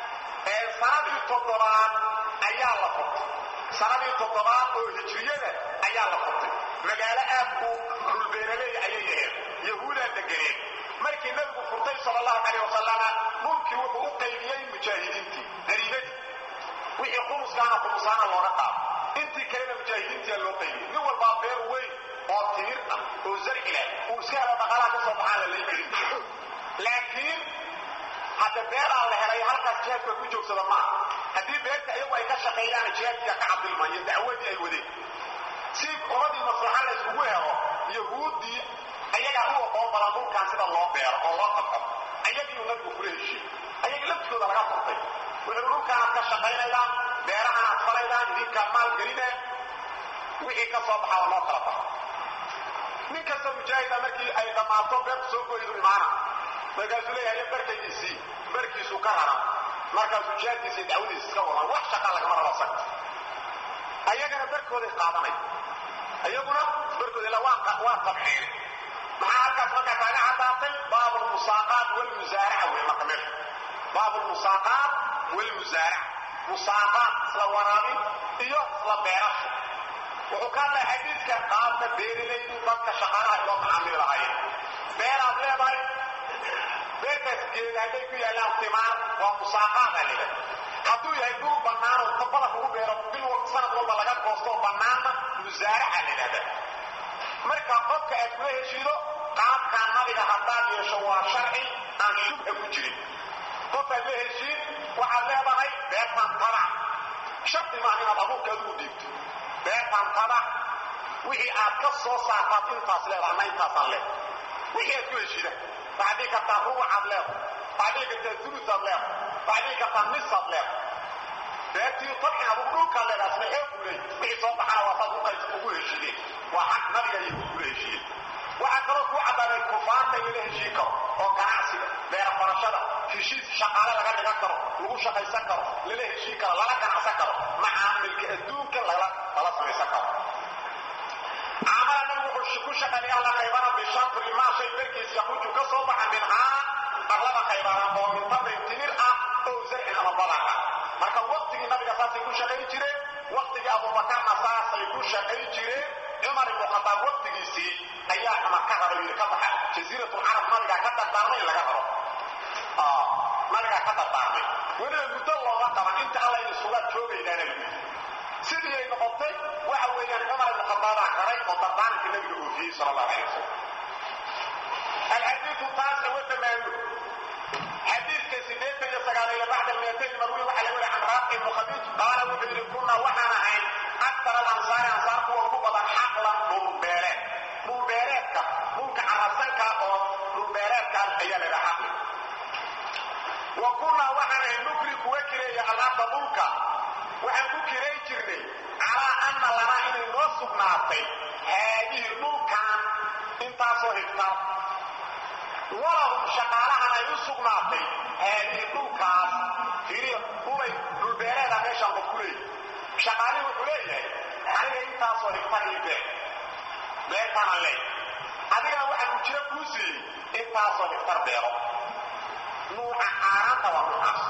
sanadii toddobaad ayaa la furtay sanadii toddobaad oo hijriyada ayaa la furtay magaalo aad u dhulbeeraleey ayay ahayd yahuudaa deganeed markii nabigu furtay sal allahu calayh wasalama dhulkii wuxuu u qaybiyey mujaahidiintii dariibadii wixii khumuskaana khumusaana looga qaado intii kalena mujaahidiintia loo qaybiyey nin walbaa beer weyn oo timir ah oo zarci leh uu iska helo dhaqaalaha ka soo baxaan la lay gelin laakiin hadda beeraa la helay halkaas jihaadka ku joogsada maaha haddii beerta iyagu ay ka shaqeeyaan jihaadkiia ka cabdilma iyo dacwadii ay wadeen si umadii maslaxa la isugu helo yahuuddii ayagaa u aqoon badan dhulkan sida loo beero oo loo qabco ayagiiu nabigu kula heshiye ayaga laftigooda laga furtay wuxuu dhulkaanaad ka shaqaynaydaan beerahanaad falaydaan idinkaa maal geline wixii ka soo baxaa loo kala baxo nin kastoo mujaahida markii ay dhammaato beertu soo goydu imaana markaasuu leeyahay barkaygiisii barkiisuu ka raran markaasuu jihaadkiisa dacwadiisa iska wadan wax shaqaa lagama rabo sag ayagana barkooday qaadanay ayaguna barkooda ila waa tabxeen maxaa halkaas markaa kaaga caddaatay baab lmusaaqaat walmusaaraca wey marka meesha baab lmusaaqaat walmusaaraca musaaqaat isla waraabin iyo isla beerasho wuxuu ka hadlaya xadiidka qaabka beerilaydu dadka shaqaalaha iloo macaamili lahaayeen beeraad leedahay beertaas geeda hadday ku yaallaan timaar waa musaaqaadaa leda hadduu yahay dhul bannaan oo tabada lagu beero bil sanad walba laga goosto bannaanna musaaraca la yidhahdaa marka qofka aad kula heshiido qaabkaa nabiga haddaad yeesho waa sharci aan shubha ku jirin qofkaad la heshiin waxaad leedahay beertaan tabac shardi maaha inaad abuurka adigu dhiibto beertaan tabac wixii aad ka soo saartaad intaas leedahay na intaasaan leedahay wixii aad ku heshiida waxaad dhihi kartaa rubucaad leedahay waxaad dhihi kartaa dulusaad leedahay waxaad dhihi kartaa nisaad leedahay beertii tabcin abuur dhulkaad leedahay isna xoog buu leeyahy wixii soo baxana waa saad u ay ugu heshiiyeen waa xaq nabiga iyo ugula heshiiyeen waxaa kaloo kuu caddaaday kufaanta in lala heshiin karo oo ganacsiga beera farashada heshiis shaqaale laga dhigan karo lagu shaqaysan karo lala heshiin karo lala ganacsan karo macaamilka adduunka lala samaysan karo caamala nabigu wuxuu ku shaqeeyay alla qaybana bishatri maa shay darkiis yaquuju ka soo baxa minhaa arlada qaybana oo min tamrin timir ah ow zarcin ama badar ah marka waqtigii nabiga saasay ku shaqayn jireen waqtigii abuubakarna saasay ku shaqayn jireen cumar ibnu khataab waqtigiisii ayaa cumar ka raba yidhi ka baxa jasiiratul carab nabigaa ka dardaarmay in laga rabo nabigaa ka dardaarmay weliba muddo looma qaban inta alla in isugaa joogaydaana lagu sidii ay noqotay waxa weeyaan cumar ibnu khataabaa qaray oo dardaaranka nabiga oofiyey sala allahu alay wasalam alxadiidu taasa watamaamu xadiidka sideetan iyo sagaaleeyo bacda almiatayn marwi waxaa laga wariya can raafi ibnu khadiij qaala wuxuu yidhi kunaa waxaan ahayn aktar alansaari ansaar kuwa ugu badan xaqlan dhulbeeleed dhulbeeleedka dhulka carasanka oo dhulbeeleedka ayaa la yidhaha xaqli wa kunaa waxaan ahayn nukri kuwa kireeya alaabta dhulka waxaan ku kiray jirnay calaa anna lanaa inay noo sugnaatay haadihi dhulkan intaasoo higtar walahum shaqaalahan ay u sugnaatay haadihi dhulkaas fiiriya dhulay dhulbeeleeda meeshaan qof ku leeyahy shaqaalihi wuxuu leeyahay aniga intaasoo higtar ii bee beertaana leey adigana waxaan ujiro kuu siiyey intaasoo higtar beero nuuca aaraanta waa nuucaas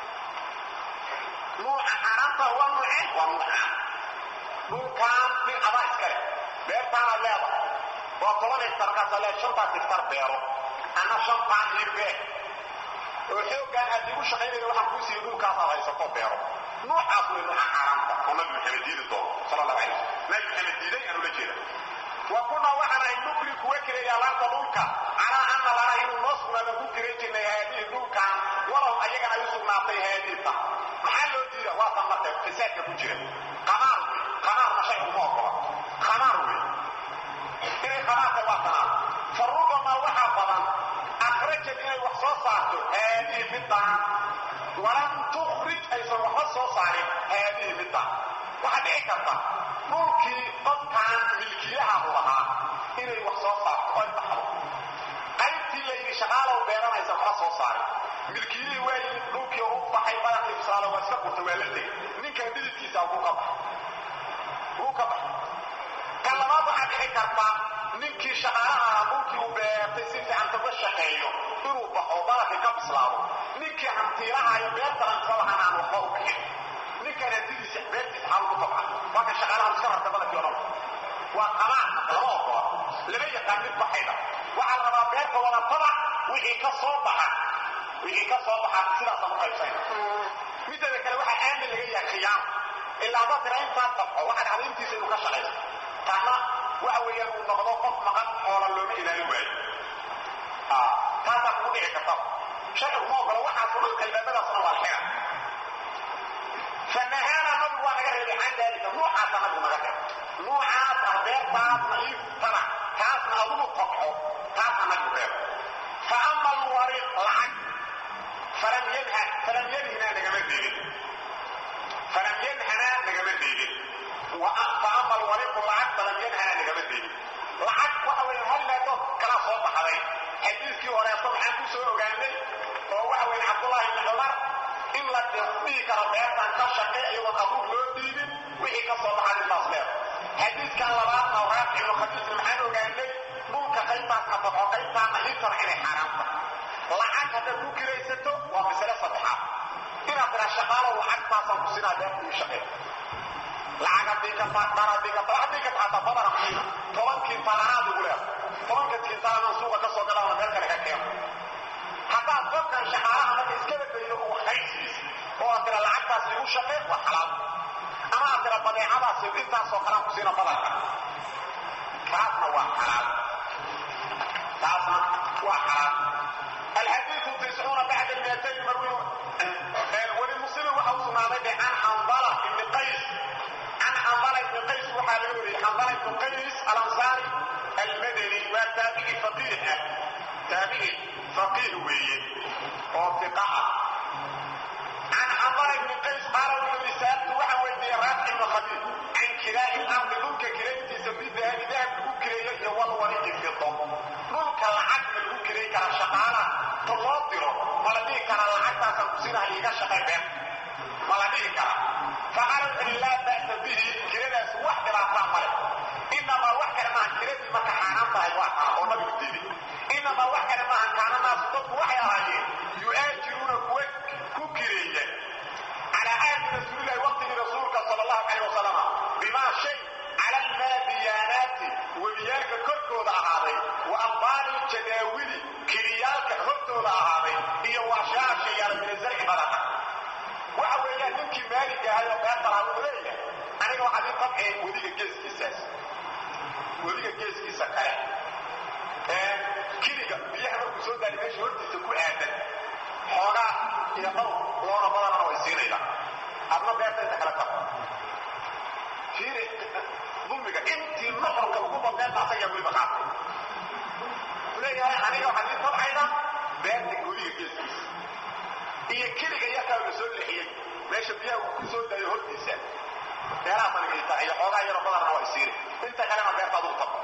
nuuca aaraanta waa nuuce waa nuucaan dhulkaan nin adaa iska leh beertaana leedahay waa toban higtar kaasa lee shantaas higtar beero ana shantaan ii bee oo xooggaan aad igu shaqaynaya waxaan kuu siiyey dhulkaasaad haysato beero nuucaas way nuuca aaraanta oo nabi maxamed diidi doono sala allahu alay wasalam nabi maxamed diiday aan ula jeeda wa kunaa waxaan ahay nukri kuwa kireeya laanta dhulka calaa anna lana inuu noo sugnaadan ku kiran jirnay haadihi dhulkan walow ayagana ay u sugnaatay haadiita maxaa loo diida waa tan marka fisaadka ku jira qamaar wey qamaarna shay uma ogola qamaar wey inay qamaarka waa tanaa fa rubamaa waxaa badan akhrajad inay wax soo saarto haadihi midaan walam tukhrij aysan waxba soo saarin haadihi midaan waxaa dhici karta dhulkii qofkaan milkiyaha u ahaa inay wax soo saarto oy baxdo qaybtii la yidhi shaqaalow beeranaysa waxba soo saarin milkiyihii waa yimid dhulkii u baxay badan ibsaalo waa iska qurta waa la tegay ninkan dhididkiisa wuu ka baxay wuu ka baxay kan labaad waxaa dhici karta ninkii shaqaalaha ahaa dhulkii uu beertay si fiican uga shaqeeyo inuu baxo dalabkii ka bislaado ninkii hantiilahayo beerta hantiba lahaan aan waxba u bixin ninkan hantidiisa beertiisa xaal ku tabca waa ka shaqaalaha iska rarta badanki odhan waa qamaan lama ogola lama yaqaan mid baxayda waxaa la rabaa beerta wada tabac wixii ka soo baxa wixii ka soo baxa sidaasa u qaybsayna mideeda kale waxaa aamin laga yahay khiyaam ilaa haddaad tira intaas tabco waxaa dhacda intiisa inuu ka shaqayso taana waxa weeyaan uu noqdo qof maqan xoola looma ilaalin waayo taasaa kugu dhici karta sharcigu ma ogola waxaas dhan albaabadaasna waa xira fanahaana nabigu waa naga reebay can daalika nuucaasa nabigu naga reebay nuucaas ah beertaasna ii tabac taasna adugu tabxo taasa nabigu reebay fa ama alwariq lacag falam yanha falam yanhina nagama diidin falam yanhana nagama diidin fa ama alwariqu lacag falam yanhana nagama diidin lacag waxa weeye hal meedood kala soo baxday xadiiskii horeeto maxaan ku soo ogaanay oo waxa weeye cabdullaahi ibni cumar in la dhihi karo beertan ka shaqe iyagoon abuur loo dhiibin wixii ka soo baxay intaas leer xadiiskan labaadna raafic ibnu khadiijna maxaan ogaanay dhulka qaybtaasna baxo qaybtaasna intana inay xaaraam tahay lacag haddaad ku kiraysato waa masale saddexaad inaad tiraa shaqaalo lacagtaasaan ku sinaa beerta ii shaqee lacag haddii ka taa dhar haddii ka taa haddii ka taata badana qiima toban kintaal anaad ugu leedahay tobanka kintaal anaan suuqa ka soo gadhaana meel kale ka keeno haddaad qofkan shaqaalaha marka iska badaydo oo waxqaybsiis oo aad tira lacagtaas igu shaqee waa xalaal ama aad tira badeecadaas intaasoo kalaan ku siina badanka taasna waa xalaal taasna waa xalaal الحديث تسعون بعد المئتين مروي ولمسلم وحو سنادي عن حنظلة بن قيس عن حنظلة بن قيس وحالوري حنظلة بن قيس الأنصاري المدني والتابعي فقيه تابعي فقيه ويه وثقاء عن حنظلة بن قيس قال له سألت وحويدي رافع بن خبيب عن كراء الأرض دونك shaqay been ma la dhihi kara faqaala wuxu uhi laa ba'sa bihi kiradaas wax dhibaataa male inamaa wax kale maahan kiradii marka xaaraan tahay waa taa oo nabigu diiday inamaa wax kale maahan kaana naasu dadku waxay ahaayeen yu'aajiruuna kuwa ku kireeya calaa ahdi rasuulillahi waqtigii rasuulka sala allahu calayh wasalama bimaa shay cala almaadiyaanaati webiyaalka korkooda ahaaday wa aqbaali jadaawili kiriyaalka hortooda ahaaday iyo waashaasha yaala mina zarci badana waxa weeyaan ninkii maaligga ahay oo beerta lahaa wuxuu leeyahay aniga waxaad ii tabceen wediga geeskiisaas wediga geeskiisa kale kiliga biyaha markuu soo daayay meesha hortiisa ku aadan xoogaa iyo dhowr loona badanana way siinayda adna beerta inta kale tab fiiri dulmiga intii noqonka ugu badeenta asagaa weliba qaatay leeyahay aniga waxaad ii tabcayda beerta wediga geeskiisa iyo kiliga yakaa la soo lexiyey meesha biyaha uu ku soo daayo hortiisa beerahaas aniga ii tahay iyo xoogaa yaroo badanana way siini inta kalena beerta adugu tab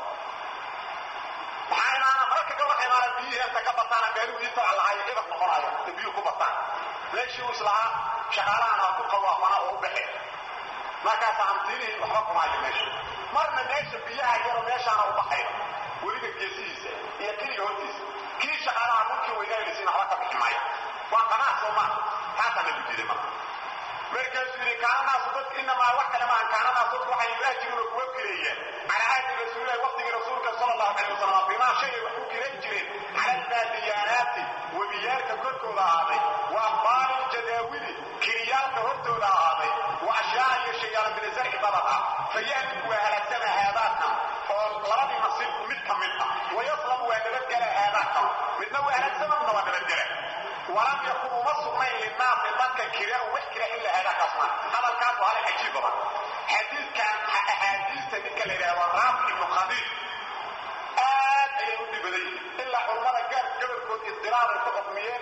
maxaa imaana marka ka waxa imaana biyihii inta ka bataana meeluu ii tabac lahaayo ibad noqonayo inta biyuhu ku bataan meeshii uu islahaa shaqaalahan ha ku qawaafana oo u baxeen markaasa hantiinihii waxba kumaayo meesha marna meesha biyaha yaroo meeshaana u baxayo weliga geesihiisa iyo kiliga hortiisa kii shaqaalaha dhulkii weynaanaysiina waxba ka bixi maayo waa qanaas soo maa taasaa lagu diiday marka markaasuu yidhi kaananaasu dadku inamaa wax kale maahan kaananaasu dadku waxay yu'aajiruuna kuwa kireeyeen calaa ahdi rasuulillahi waqtigii rasuulka sala allahu calayh wasalam bimaa shay wax ku kiran jireen cala almaadiyaanaati webiyaalka korkooda ahaaday wa aqbaali jadaawili kiriyaalka hortooda ahaaday wa ashyaa iyo shayaala mina zarci badad ah fayaaliku waa halaagsana haadaadkan oo labadii nasiib mid ka mid ah wayaslamu waa nabadgela haadaadkan midna waa halaagsama midna waa nabadgela walam yakun uma sugnayn linaasi dadka kira wax kira in la hada kasma hadalkaas waa hal cajiib badan xadiidkan axaadiista ninka la yidhahdo raafi ibnu khadiij aad ayay u dhibaday ilaa culummada gaar gabalkood isdiraar ay ku xukmiyeen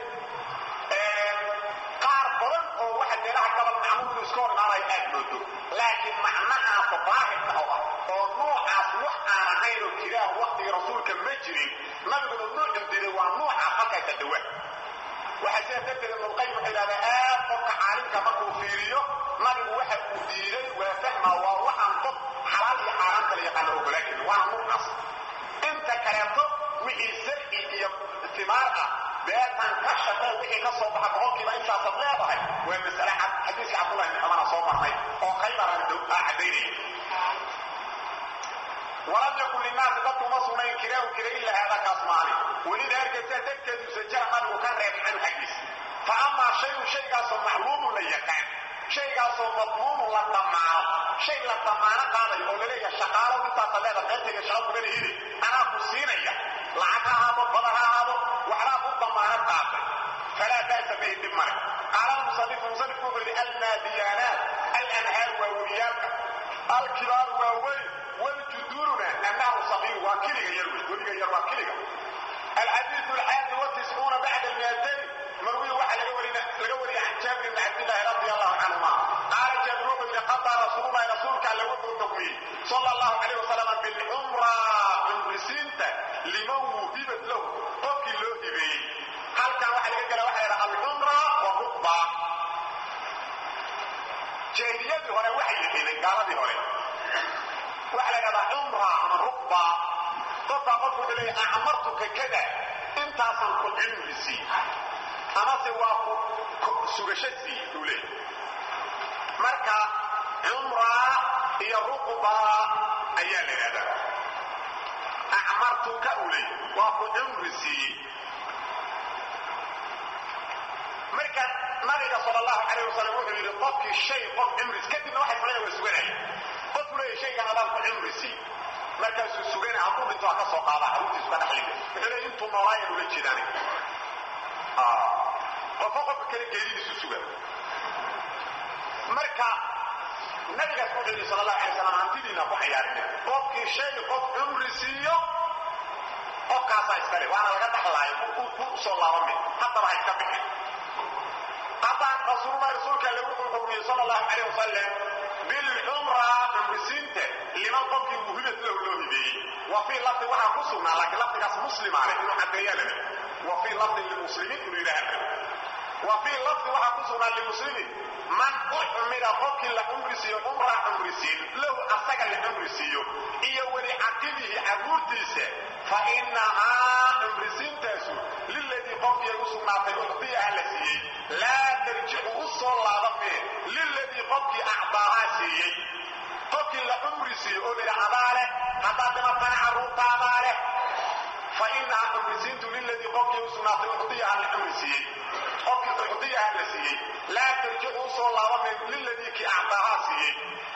qaar badan oo waxa meelaha gabal macmuulku iska hor imaanaya aad moodo laakiin macnahaas daahirka oo ah oo noocaas wax aan ahayn oo kiraan waqtigii rasuulka ma jirin nabiguna nuucin diray waa nuucaas halkaysa dhawaa waxaa sidaa darteed ibnulqayim wuxuu yidhahdaa aad qofka caalimka markuu fiiriyo nabigu waxa uu diiday waa fahma waa waxaan qof xalaal iyo xaaraan kala yaqaana ogolaakin waana nuucaas inta kaleeto wixii sarci iyo timaar ah beertan ka shaqee wixii ka soo baxa boqolkiiba intaasaad leedahay waa masale cad xadiiska cabdullahi ibn cumana soo marnay oo khaybaran cadaynaya walam yakun linaasi dadku uma sugnayn kiraahu kira ila haadakaas maali welina ergaysaa darteeduusa jara nabigu ka reeb canu xaggiisa fa amaa shayun shaygaasoo macluumun la yaqaan shaygaasoo madmuumun la dhammaano shay la dhammaano qaadayo oo laleeyaha shaqaalow intaasa leeda qaybtayga shaqa kugana heli anaa ku siinaya lacag ha ahaado badan ha ahaado waxbaa ku dhammaano qaatay falaa ba'sa bihi dhib male qaala almusanifu musanifku wuxuu yidhi almaadiyaanaat alanhaar waa weliyaalka alkibaaru waa weyn والجدورنا أنه صغير وكلغة يروي ولغة يروي كلغة الحديث الحادي والتسعون بعد المئتين مروي واحد لقوري عن جابر بن عبد الله رضي الله عنهما قال جابر بن قضى رسول الله رسولك على وجه التقويم صلى الله عليه وسلم بالعمرة من رسينته لمن وهبت له قف له هبي هل كان واحد يقول واحد العمرة والركبة جاهلية هنا واحد يقول قال هنا waxa la dhahdaa cumra ama rukba qofka qofku wuxuu leeyahay acmartuka kada intaasan ku cimri sii amase waa ku sugasho sii uu leeyahay marka cumra iyo rukba ayaa la yidhahdaa acmartuka uu leeyahay waa ku cimri sii marka nabiga sal allahu calayh wasalam wuxuu yidhi qofkii shay qof cimris kadibna waxay sameeya waa suganaya qofku leeyahay shaygan adaan ku cimri sii markaasuu sugana hadduu dhinto ha ka soo qaada carruurtiisu ka dhaxlina wuxuu leeyahay intuu noolaayan ula jeedaan qofka qofka kale geeridiisu sugan marka nabigaas wuxuu yidhi sal allahu alay wasalam hantidiina ku cayaarina qofkii shay qof cumri siiyo qofkaasaa iskale waana laga dhaxlaayo ku soo laabame haddaba ha iska bixin haddaan rasuulullahi rasuulka alle wuxuu xukmiyey sala allahu calayh wasalam bilcumra cumrisiinta liman qofkii muhibad lahu loo hibeeyey wa fii lafdi waxaa ku sugnaa laakiin lafdigaas muslimaa leh inuu caddeeyaa lale wa fii lafdin limuslimiin inuu yidhaha lale wa fii lafdi waxaa ku sugnaa limuslimin man ucmira qofkii la cumri siiyo cumraa cumrisiin lahu asaga la cumri siiyo iyo weli caqibihi caruurtiisa fa innahaa cumrisiintaasu liladii qofkii ay u sugnaatay ucdiyaha la siiyey laa tarjicu u soo laabamee liladii qofkii acdaahaa siiyey qofkii la cumri siiyo oo lidha adaa leh haddaad dhimatana carruurtaadaa leh fa inahaa cumrisiintu liladii qofkii u sugnaatay ucdiyaha la cumri siiyey qofkii ucdiyaha la siiyey laa tarjicu u soo laabamee liladii kii acdaahaa siiyey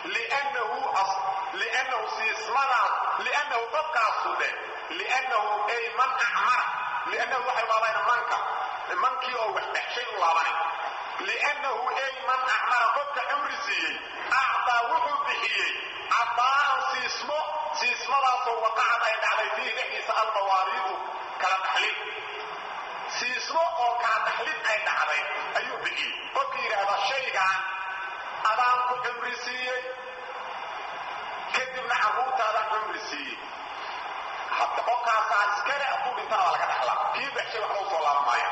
liannahu siismadaas liannahu qofkaasu dheh liannahu ay man acmara liannahu waxay laabayna manka mankii oo wax dhexshay u laabanay liannahu ay man acmara qofka cumri siiyey acdaa wuxuu bixiyey cadaa'an siismo siismadaasoo waqacad ay dhacday fiihi dhexdiisa almawaariidu kala dhaxlid siismo oo kala dhaxlid ay dhacday ayuu bixiyey qofkii yidhaahda shaygaan adaan ku cumri siiyey kadibna carruurtaadaan cumri siiyey qofkaasaa iskale hadduu dhintana waa laga dhaxlaa kii baxshay waxba u soo laaban maaya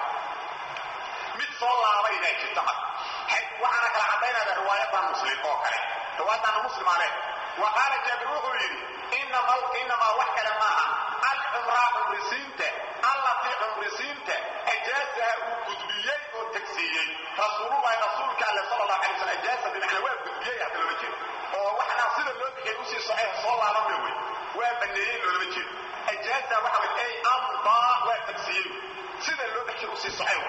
mid soo laabayna jirta mar waxaana kala caddaynaya riwaayadan muslim oo kale riwaayadana muslima leh wa qaala jaabir wuxuu yidhi inamaa wax kale maaha alcumraa cumrisiinta allatii cumrisiinta ajaasaha uu gudbiyey oo tegsiiyey rasuululahi rasuulka alle sal allahu alay slam ajaasa bimacnaa waa gudbiyey hadda loola jeedo oo waxnaa sida loo bixiyay usii socay soo laabanma wey waa baneeyey loolama jeedo ajaaza waxa way ay amdaa waa tegsiiyey sida loo bixiyay usii socay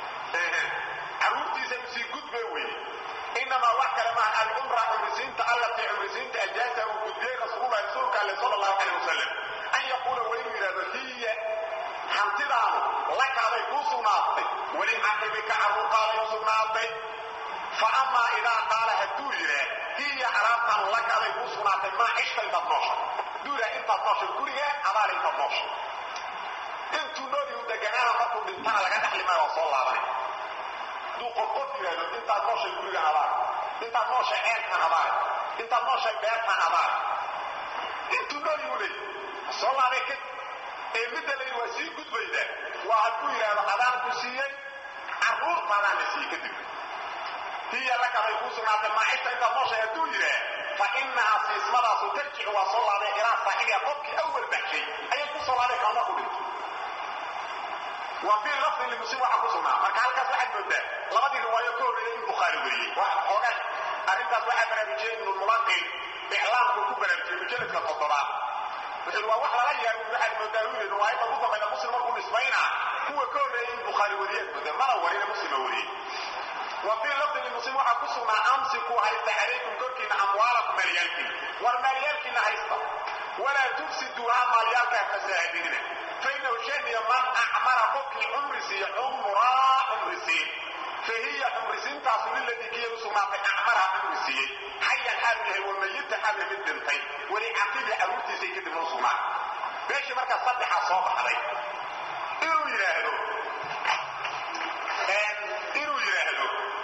caruurtiisa usii gudbe weye inamaa wax kale maaha alcumra cumrisiinta allatii cumrisiinta ajaaza uu gudbiyey rasuululahi rasuulka alle sal allahu calayh wasalam an yaquula waa inuu yidhahdo hiya hantidaanu lakaaday kuu sugnaatay weli caqibika carruurtaaday u sugnaatay fa amaa idaa qaala hadduu yidhaah hiya alaabtaanu lakaaday kuu sugnaatay maa cishta intaad noosha duuraa intaad nooshay guriga adaale intaad noosha intuu noolyu deganaana markuu dhintana laga dhaxli maayo waa soo laabanay hadduu qof qof yidhahdo intaad nooshay gurigan adaale intaad nooshay ceelkan adaale intaad nooshay beertan adaale intuu noolyu leey soo laabay kadib ee midda la yidhi waa sii gudbayda waa hadduu yidhaahdo adaan ku siiyey carruurtaadaan la siiyey kadib hiya lakaday kuu sugnaatay maacishta intaad nooshay hadduu yidhaah fa inahaa siismadaasu tarjicu waa soo laabay ilaa saaxibiha qofkii awal baxshay ayay ku soo laabay kalma ku dhinto wa fii lafdin limuslim waxaa ku sugnaa marka halkaas waxaad moodaa labadii riwaayo ka horreeyay in bukhaari weriyey xoogaa arrintaas waxaa baraarujiyey ibnu mulaqin iclaamku ku baraarujiyey mujalladka toddobaad wuxuu waa wax lala yaabo waxaad moodaa uu yidhi riwaayadda ugu dambayda muslim markuu nisbaynaa kuwa ka horreeyay in bukhaari weriyeed moodaa mana warina muslima wariyey wa fii lafdin limuslim waxaa ku sugnaa amsiku haysta calaykum korkiina amwaalakum maalyaalkiina war maalyaalkiina haysta walaa tufsiduuha maalyaalka fasaahadinina fainahu shaniya man acmara qofkii cumri siiya cumraa cumri siin fahiya cumrisiintaasu liladii kiya u sugnaatay acmaraha cumri siiyey xayan xaalu yahay wamayita xaalu mid dhintay weli caqibi carruurtiisay kadib u sugnaa meeshii markaa saddexaa soo baxday inuu yidhaahdo inuu yidhaahdo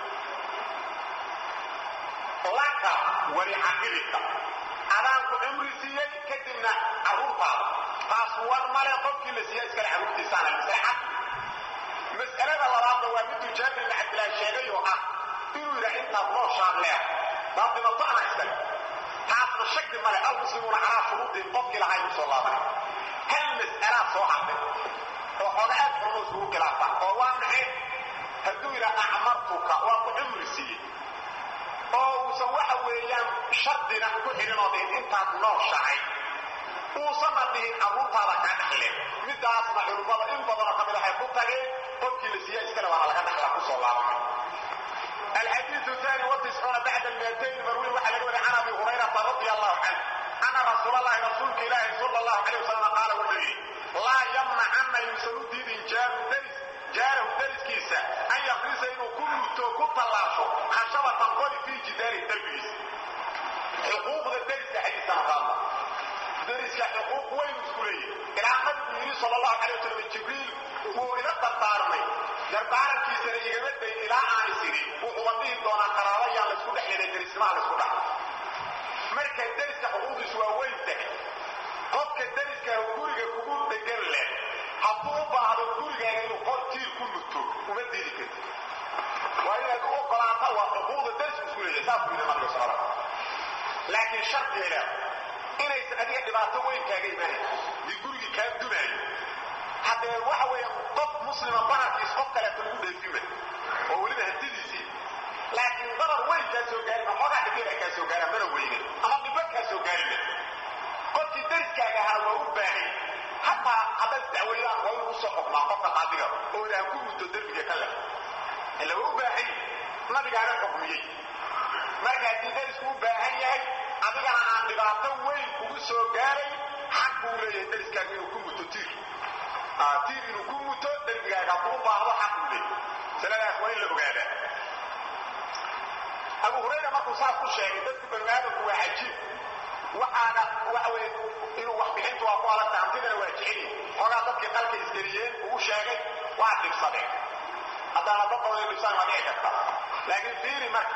laka weli caqibika adaanku cumri siiyey kadibna carruurtaada taas war male qofkii la siiya iskale carruurtiisaana masale caqli mas'alada labaadna waa miduu jaabir ibn cabdilaahi sheegay oo ah inuu yidhaha intaad nooshaad leer baad dhimato anaa iskale taasna shaki male almuslimuuna calaa shuruudihim qofkii lahaa igu soo laabanay hal mas'alaa soo hartay oo xooga aad xurmo iskugu khilaafaan oo waa maxay hadduu yidhaha acmartuka waa ku cumri siiyey oo uusan waxa weeyaan shardina ku xidhin oo dhihin intaad nooshahay uusanna dhihin carruurtaada kaa dhaxleen midaasna culimmada in badanoo ka mid waxay ku tageen qofkii la siiya iskale waana laga dhaxlaa ku soo laabamay الحديث الثاني والتسعون بعد المئتين مروي وحل يقول عن ابي هريره رضي الله عنه ان رسول الله رسولك الله صلى الله عليه وسلم قال ولي لا يمنع عنا يسلو دين جار درس جاره درس كيسا ان يقرس انه كل تو كطلاشو خشبه تنقل في جدار دربيس حقوق الدرس حديث قال درس حقوق وين مسؤوليه الى النبي صلى الله عليه وسلم جبريل وإلى الدردارمي dardaarankiisana igama day ilaa aan isiri wuxuuba dhihi doonaa qaraabayaa laysku dhex yeelay derismaha laysku dhax marka deriska xuquuqdiisu waa weyn tahay qofka deriska guriga kugu dhegan leh hadduu u baahdo gurigaaga inuu qor tiir ku nuto uma diidi karti fiiri saas buu yidhi nabiga sala laakiin shardiga leeda inaysan adiga dhibaato weyn kaaga imaanayn dii gurigii kaa dumaayo haddee waxa weeye qof muslima bararkiis qof kaleeto lagu dheefima oo weliba hantidiisii laakiin dabar weyn kaa soo gaarin oo xoogaa dhibira kaa soo gaara mana weyne ama dhibo kaa soo gaarina qofkii dariskaaga ahaa waa u baahan hataa haddaad dacweydaan waa inuu usoo xukmaa qofka qaadiga oo ilaah ku muddo derbiga ka leh ila waa u baahan nabigaana xukmiyey marka haddii darisku u baahan yahay adigana aan dhibaato weyn kugu soo gaaray xaq buu leeyahay dariskaaga inuu ku muto tiir tiir inuu ku muto derbigaaga hadduu u baahdo xaq buu leeyahay masaladaas waa in la ogaadaa abu hurayra markuu saas ku sheegay dadku banu aadamku waa cajiib waxaana waxa weye inuu wax bixintu waa ku adagta hantidana waa jeceli xoogaa dadkii qalka isgeliyeen ugu sheegay waa dhibsadeen haddaana dad badan dhibsaan waa dhici karta laakiin fiiri marka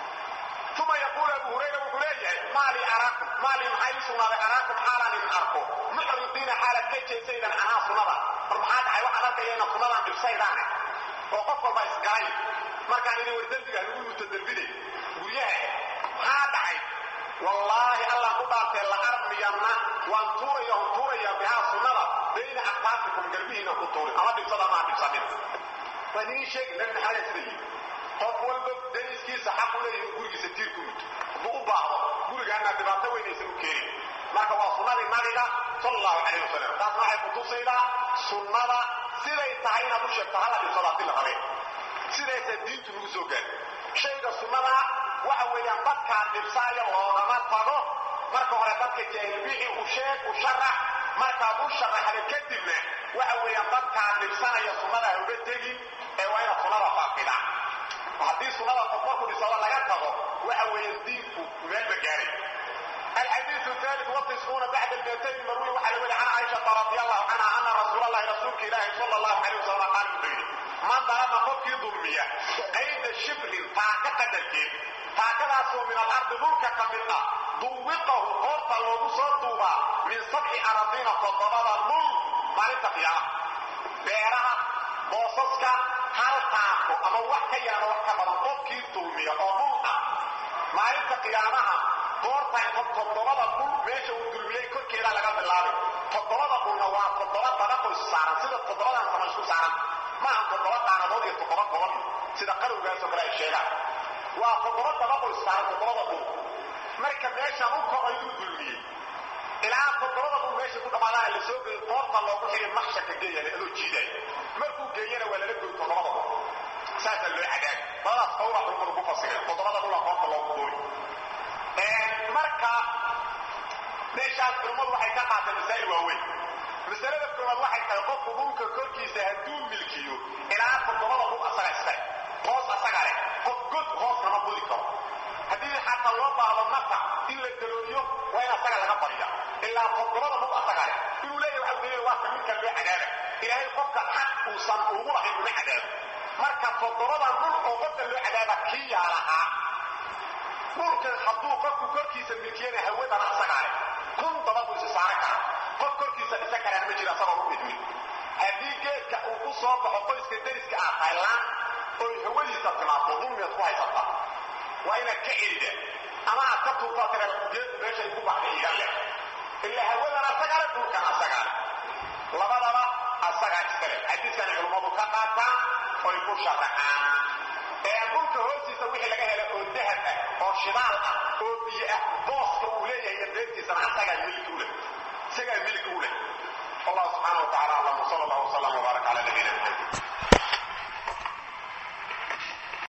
uma yaquulu abu hurayra wuxuu leeyahay maalii araakum maalii maxaa ii sugnaaday araakum xaalaan idin arko muxridiina xaalaad ka jeesaydaan anaa sunnada mar maxaa dhacay waxaad arkaya inaad sunnadan dhibsaydaane oo qof walba isgalay markaan idin war dembiga lagu muto dembide guryaha maxaa dhacay wallaahi allah ku dhaartee la armiyanna waan tuuraya on tuuraya bihaa sunnada bayna aqtaasikum garbihiina ku tuuri ama dhibsada maa dhibsanin waan idiin sheegi nabi maxamed sida yidhi qof walba dariskiisa xaq u leeyahay inuu gurigiisa tiir ku muto hadduu u baahdo gurigaana dhibaato weynaysan u keenin marka waa sunnadii nabiga sala allahu calayh wasalam taasna waxay kutusaydaa sunnada siday tahay inaad u sheegto hala dhibsado haddii la rabeen sidaysa diintu nagu soo gaari shayga sunnada waxa weeyaan dadkaa dhibsaayo loogama tago marka hore dadka jaahilbixi u sheeg u sharax markaad u sharaxda kadibna waxa weeyaan dadkaa dhibsanaya sunnada ha uga tegin ee waa inaad sunnada faafida haddii sunnada qof markuu dhisado laga tago waxa weeyaan diinku meel ma gaaray الحديث الثالث والتسعون بعد المئتين مروي وحي ولي عن عائشة رضي الله عنها أن رسول الله رسولك إلهي صلى الله عليه وسلم قال بيني من ظلم قفك ظلمية قيد الشبر فاكة الجيب فاكة من الأرض ذلك كمنا ضوقه قرط ومصدوبة من سبع أراضين فضرب النل ما لتقيا بيرها بوصصك هل تاكو أما وحكا يانا وحكا بدن قفك ظلمية وضوقة ما لتقيانها goortay toddobada dhul meesha uu dulmiyey korkeeda laga bilaabay toddobada dhulna waa toddoba dabaqo is saaran sida toddobadan sama isku saaran maaha toddoba qaanadood iyo toddoba gobol sida qarowgaasoo kale ay sheegaan waa toddoba dabaqo is saaran toddobada dhul marka meeshaan u kocay uu dulmiyey ilaa toddobada dhul meesha ku dhammaadaan la soo geeyo qoorta loogu xigay maxsharka geeyana adoo jiidaya markuu geeyana waa lala goy toddobada dhul saasaa loo cadaagay labadaas qowla xulmadu ku fasireen toddobada dhul aa qoorta loogu gooy marka meeshaas culummadu waxay ka qaateen masaa'il waaweyn masalada koowaad waxay tahay qofku dhulka korkiisa hadduu milkiyo ilaa toddobada dhul asaga iskale hoos asaga leh qof god hoos kama budi karo haddii xataa loo baahdo nafac in la dalooliyo waa in asaga laga bariya ilaa toddobada dhul asaga leh inuu leeyahay waxa leeyahay waa ka midka loo cadaaba ilaahay qofka xaq uusan ugu lahayn uma cadaabo marka toddobadan dhul oo qofka loo cadaaba kii yaa lahaa dhulkan hadduu qofku korkiisa milkiyana hawadana asagaa leh kun dabaduu isi saaran kara qof korkiisa dhisa karaan ma jira asagoo u idmin haddii geedka uu ku soo baxo qoyska deriska ah taylaan oy hawadiisa timaado dulmiyaad ku haysataa waa inaad ka celida ama aad ka tuurtaa tira geedku meeshay ku baxday iga leh ilaa hawadan asagaa leh dhulkan asagaa leh labadaba asagaa iskale xadiiskana culummadu ka qaataan oy ku sharaxaan ee dhulka hoostiisa wixii laga hela oo dahab ah oo shidaal ah oo biyo ah booska uu leeyahay iyo beertiisana asagaa milki u leh isagaa milki u leh allah subxaana wa tacala aclam wsala allah wslam wbaarak cala nabiyina maxamed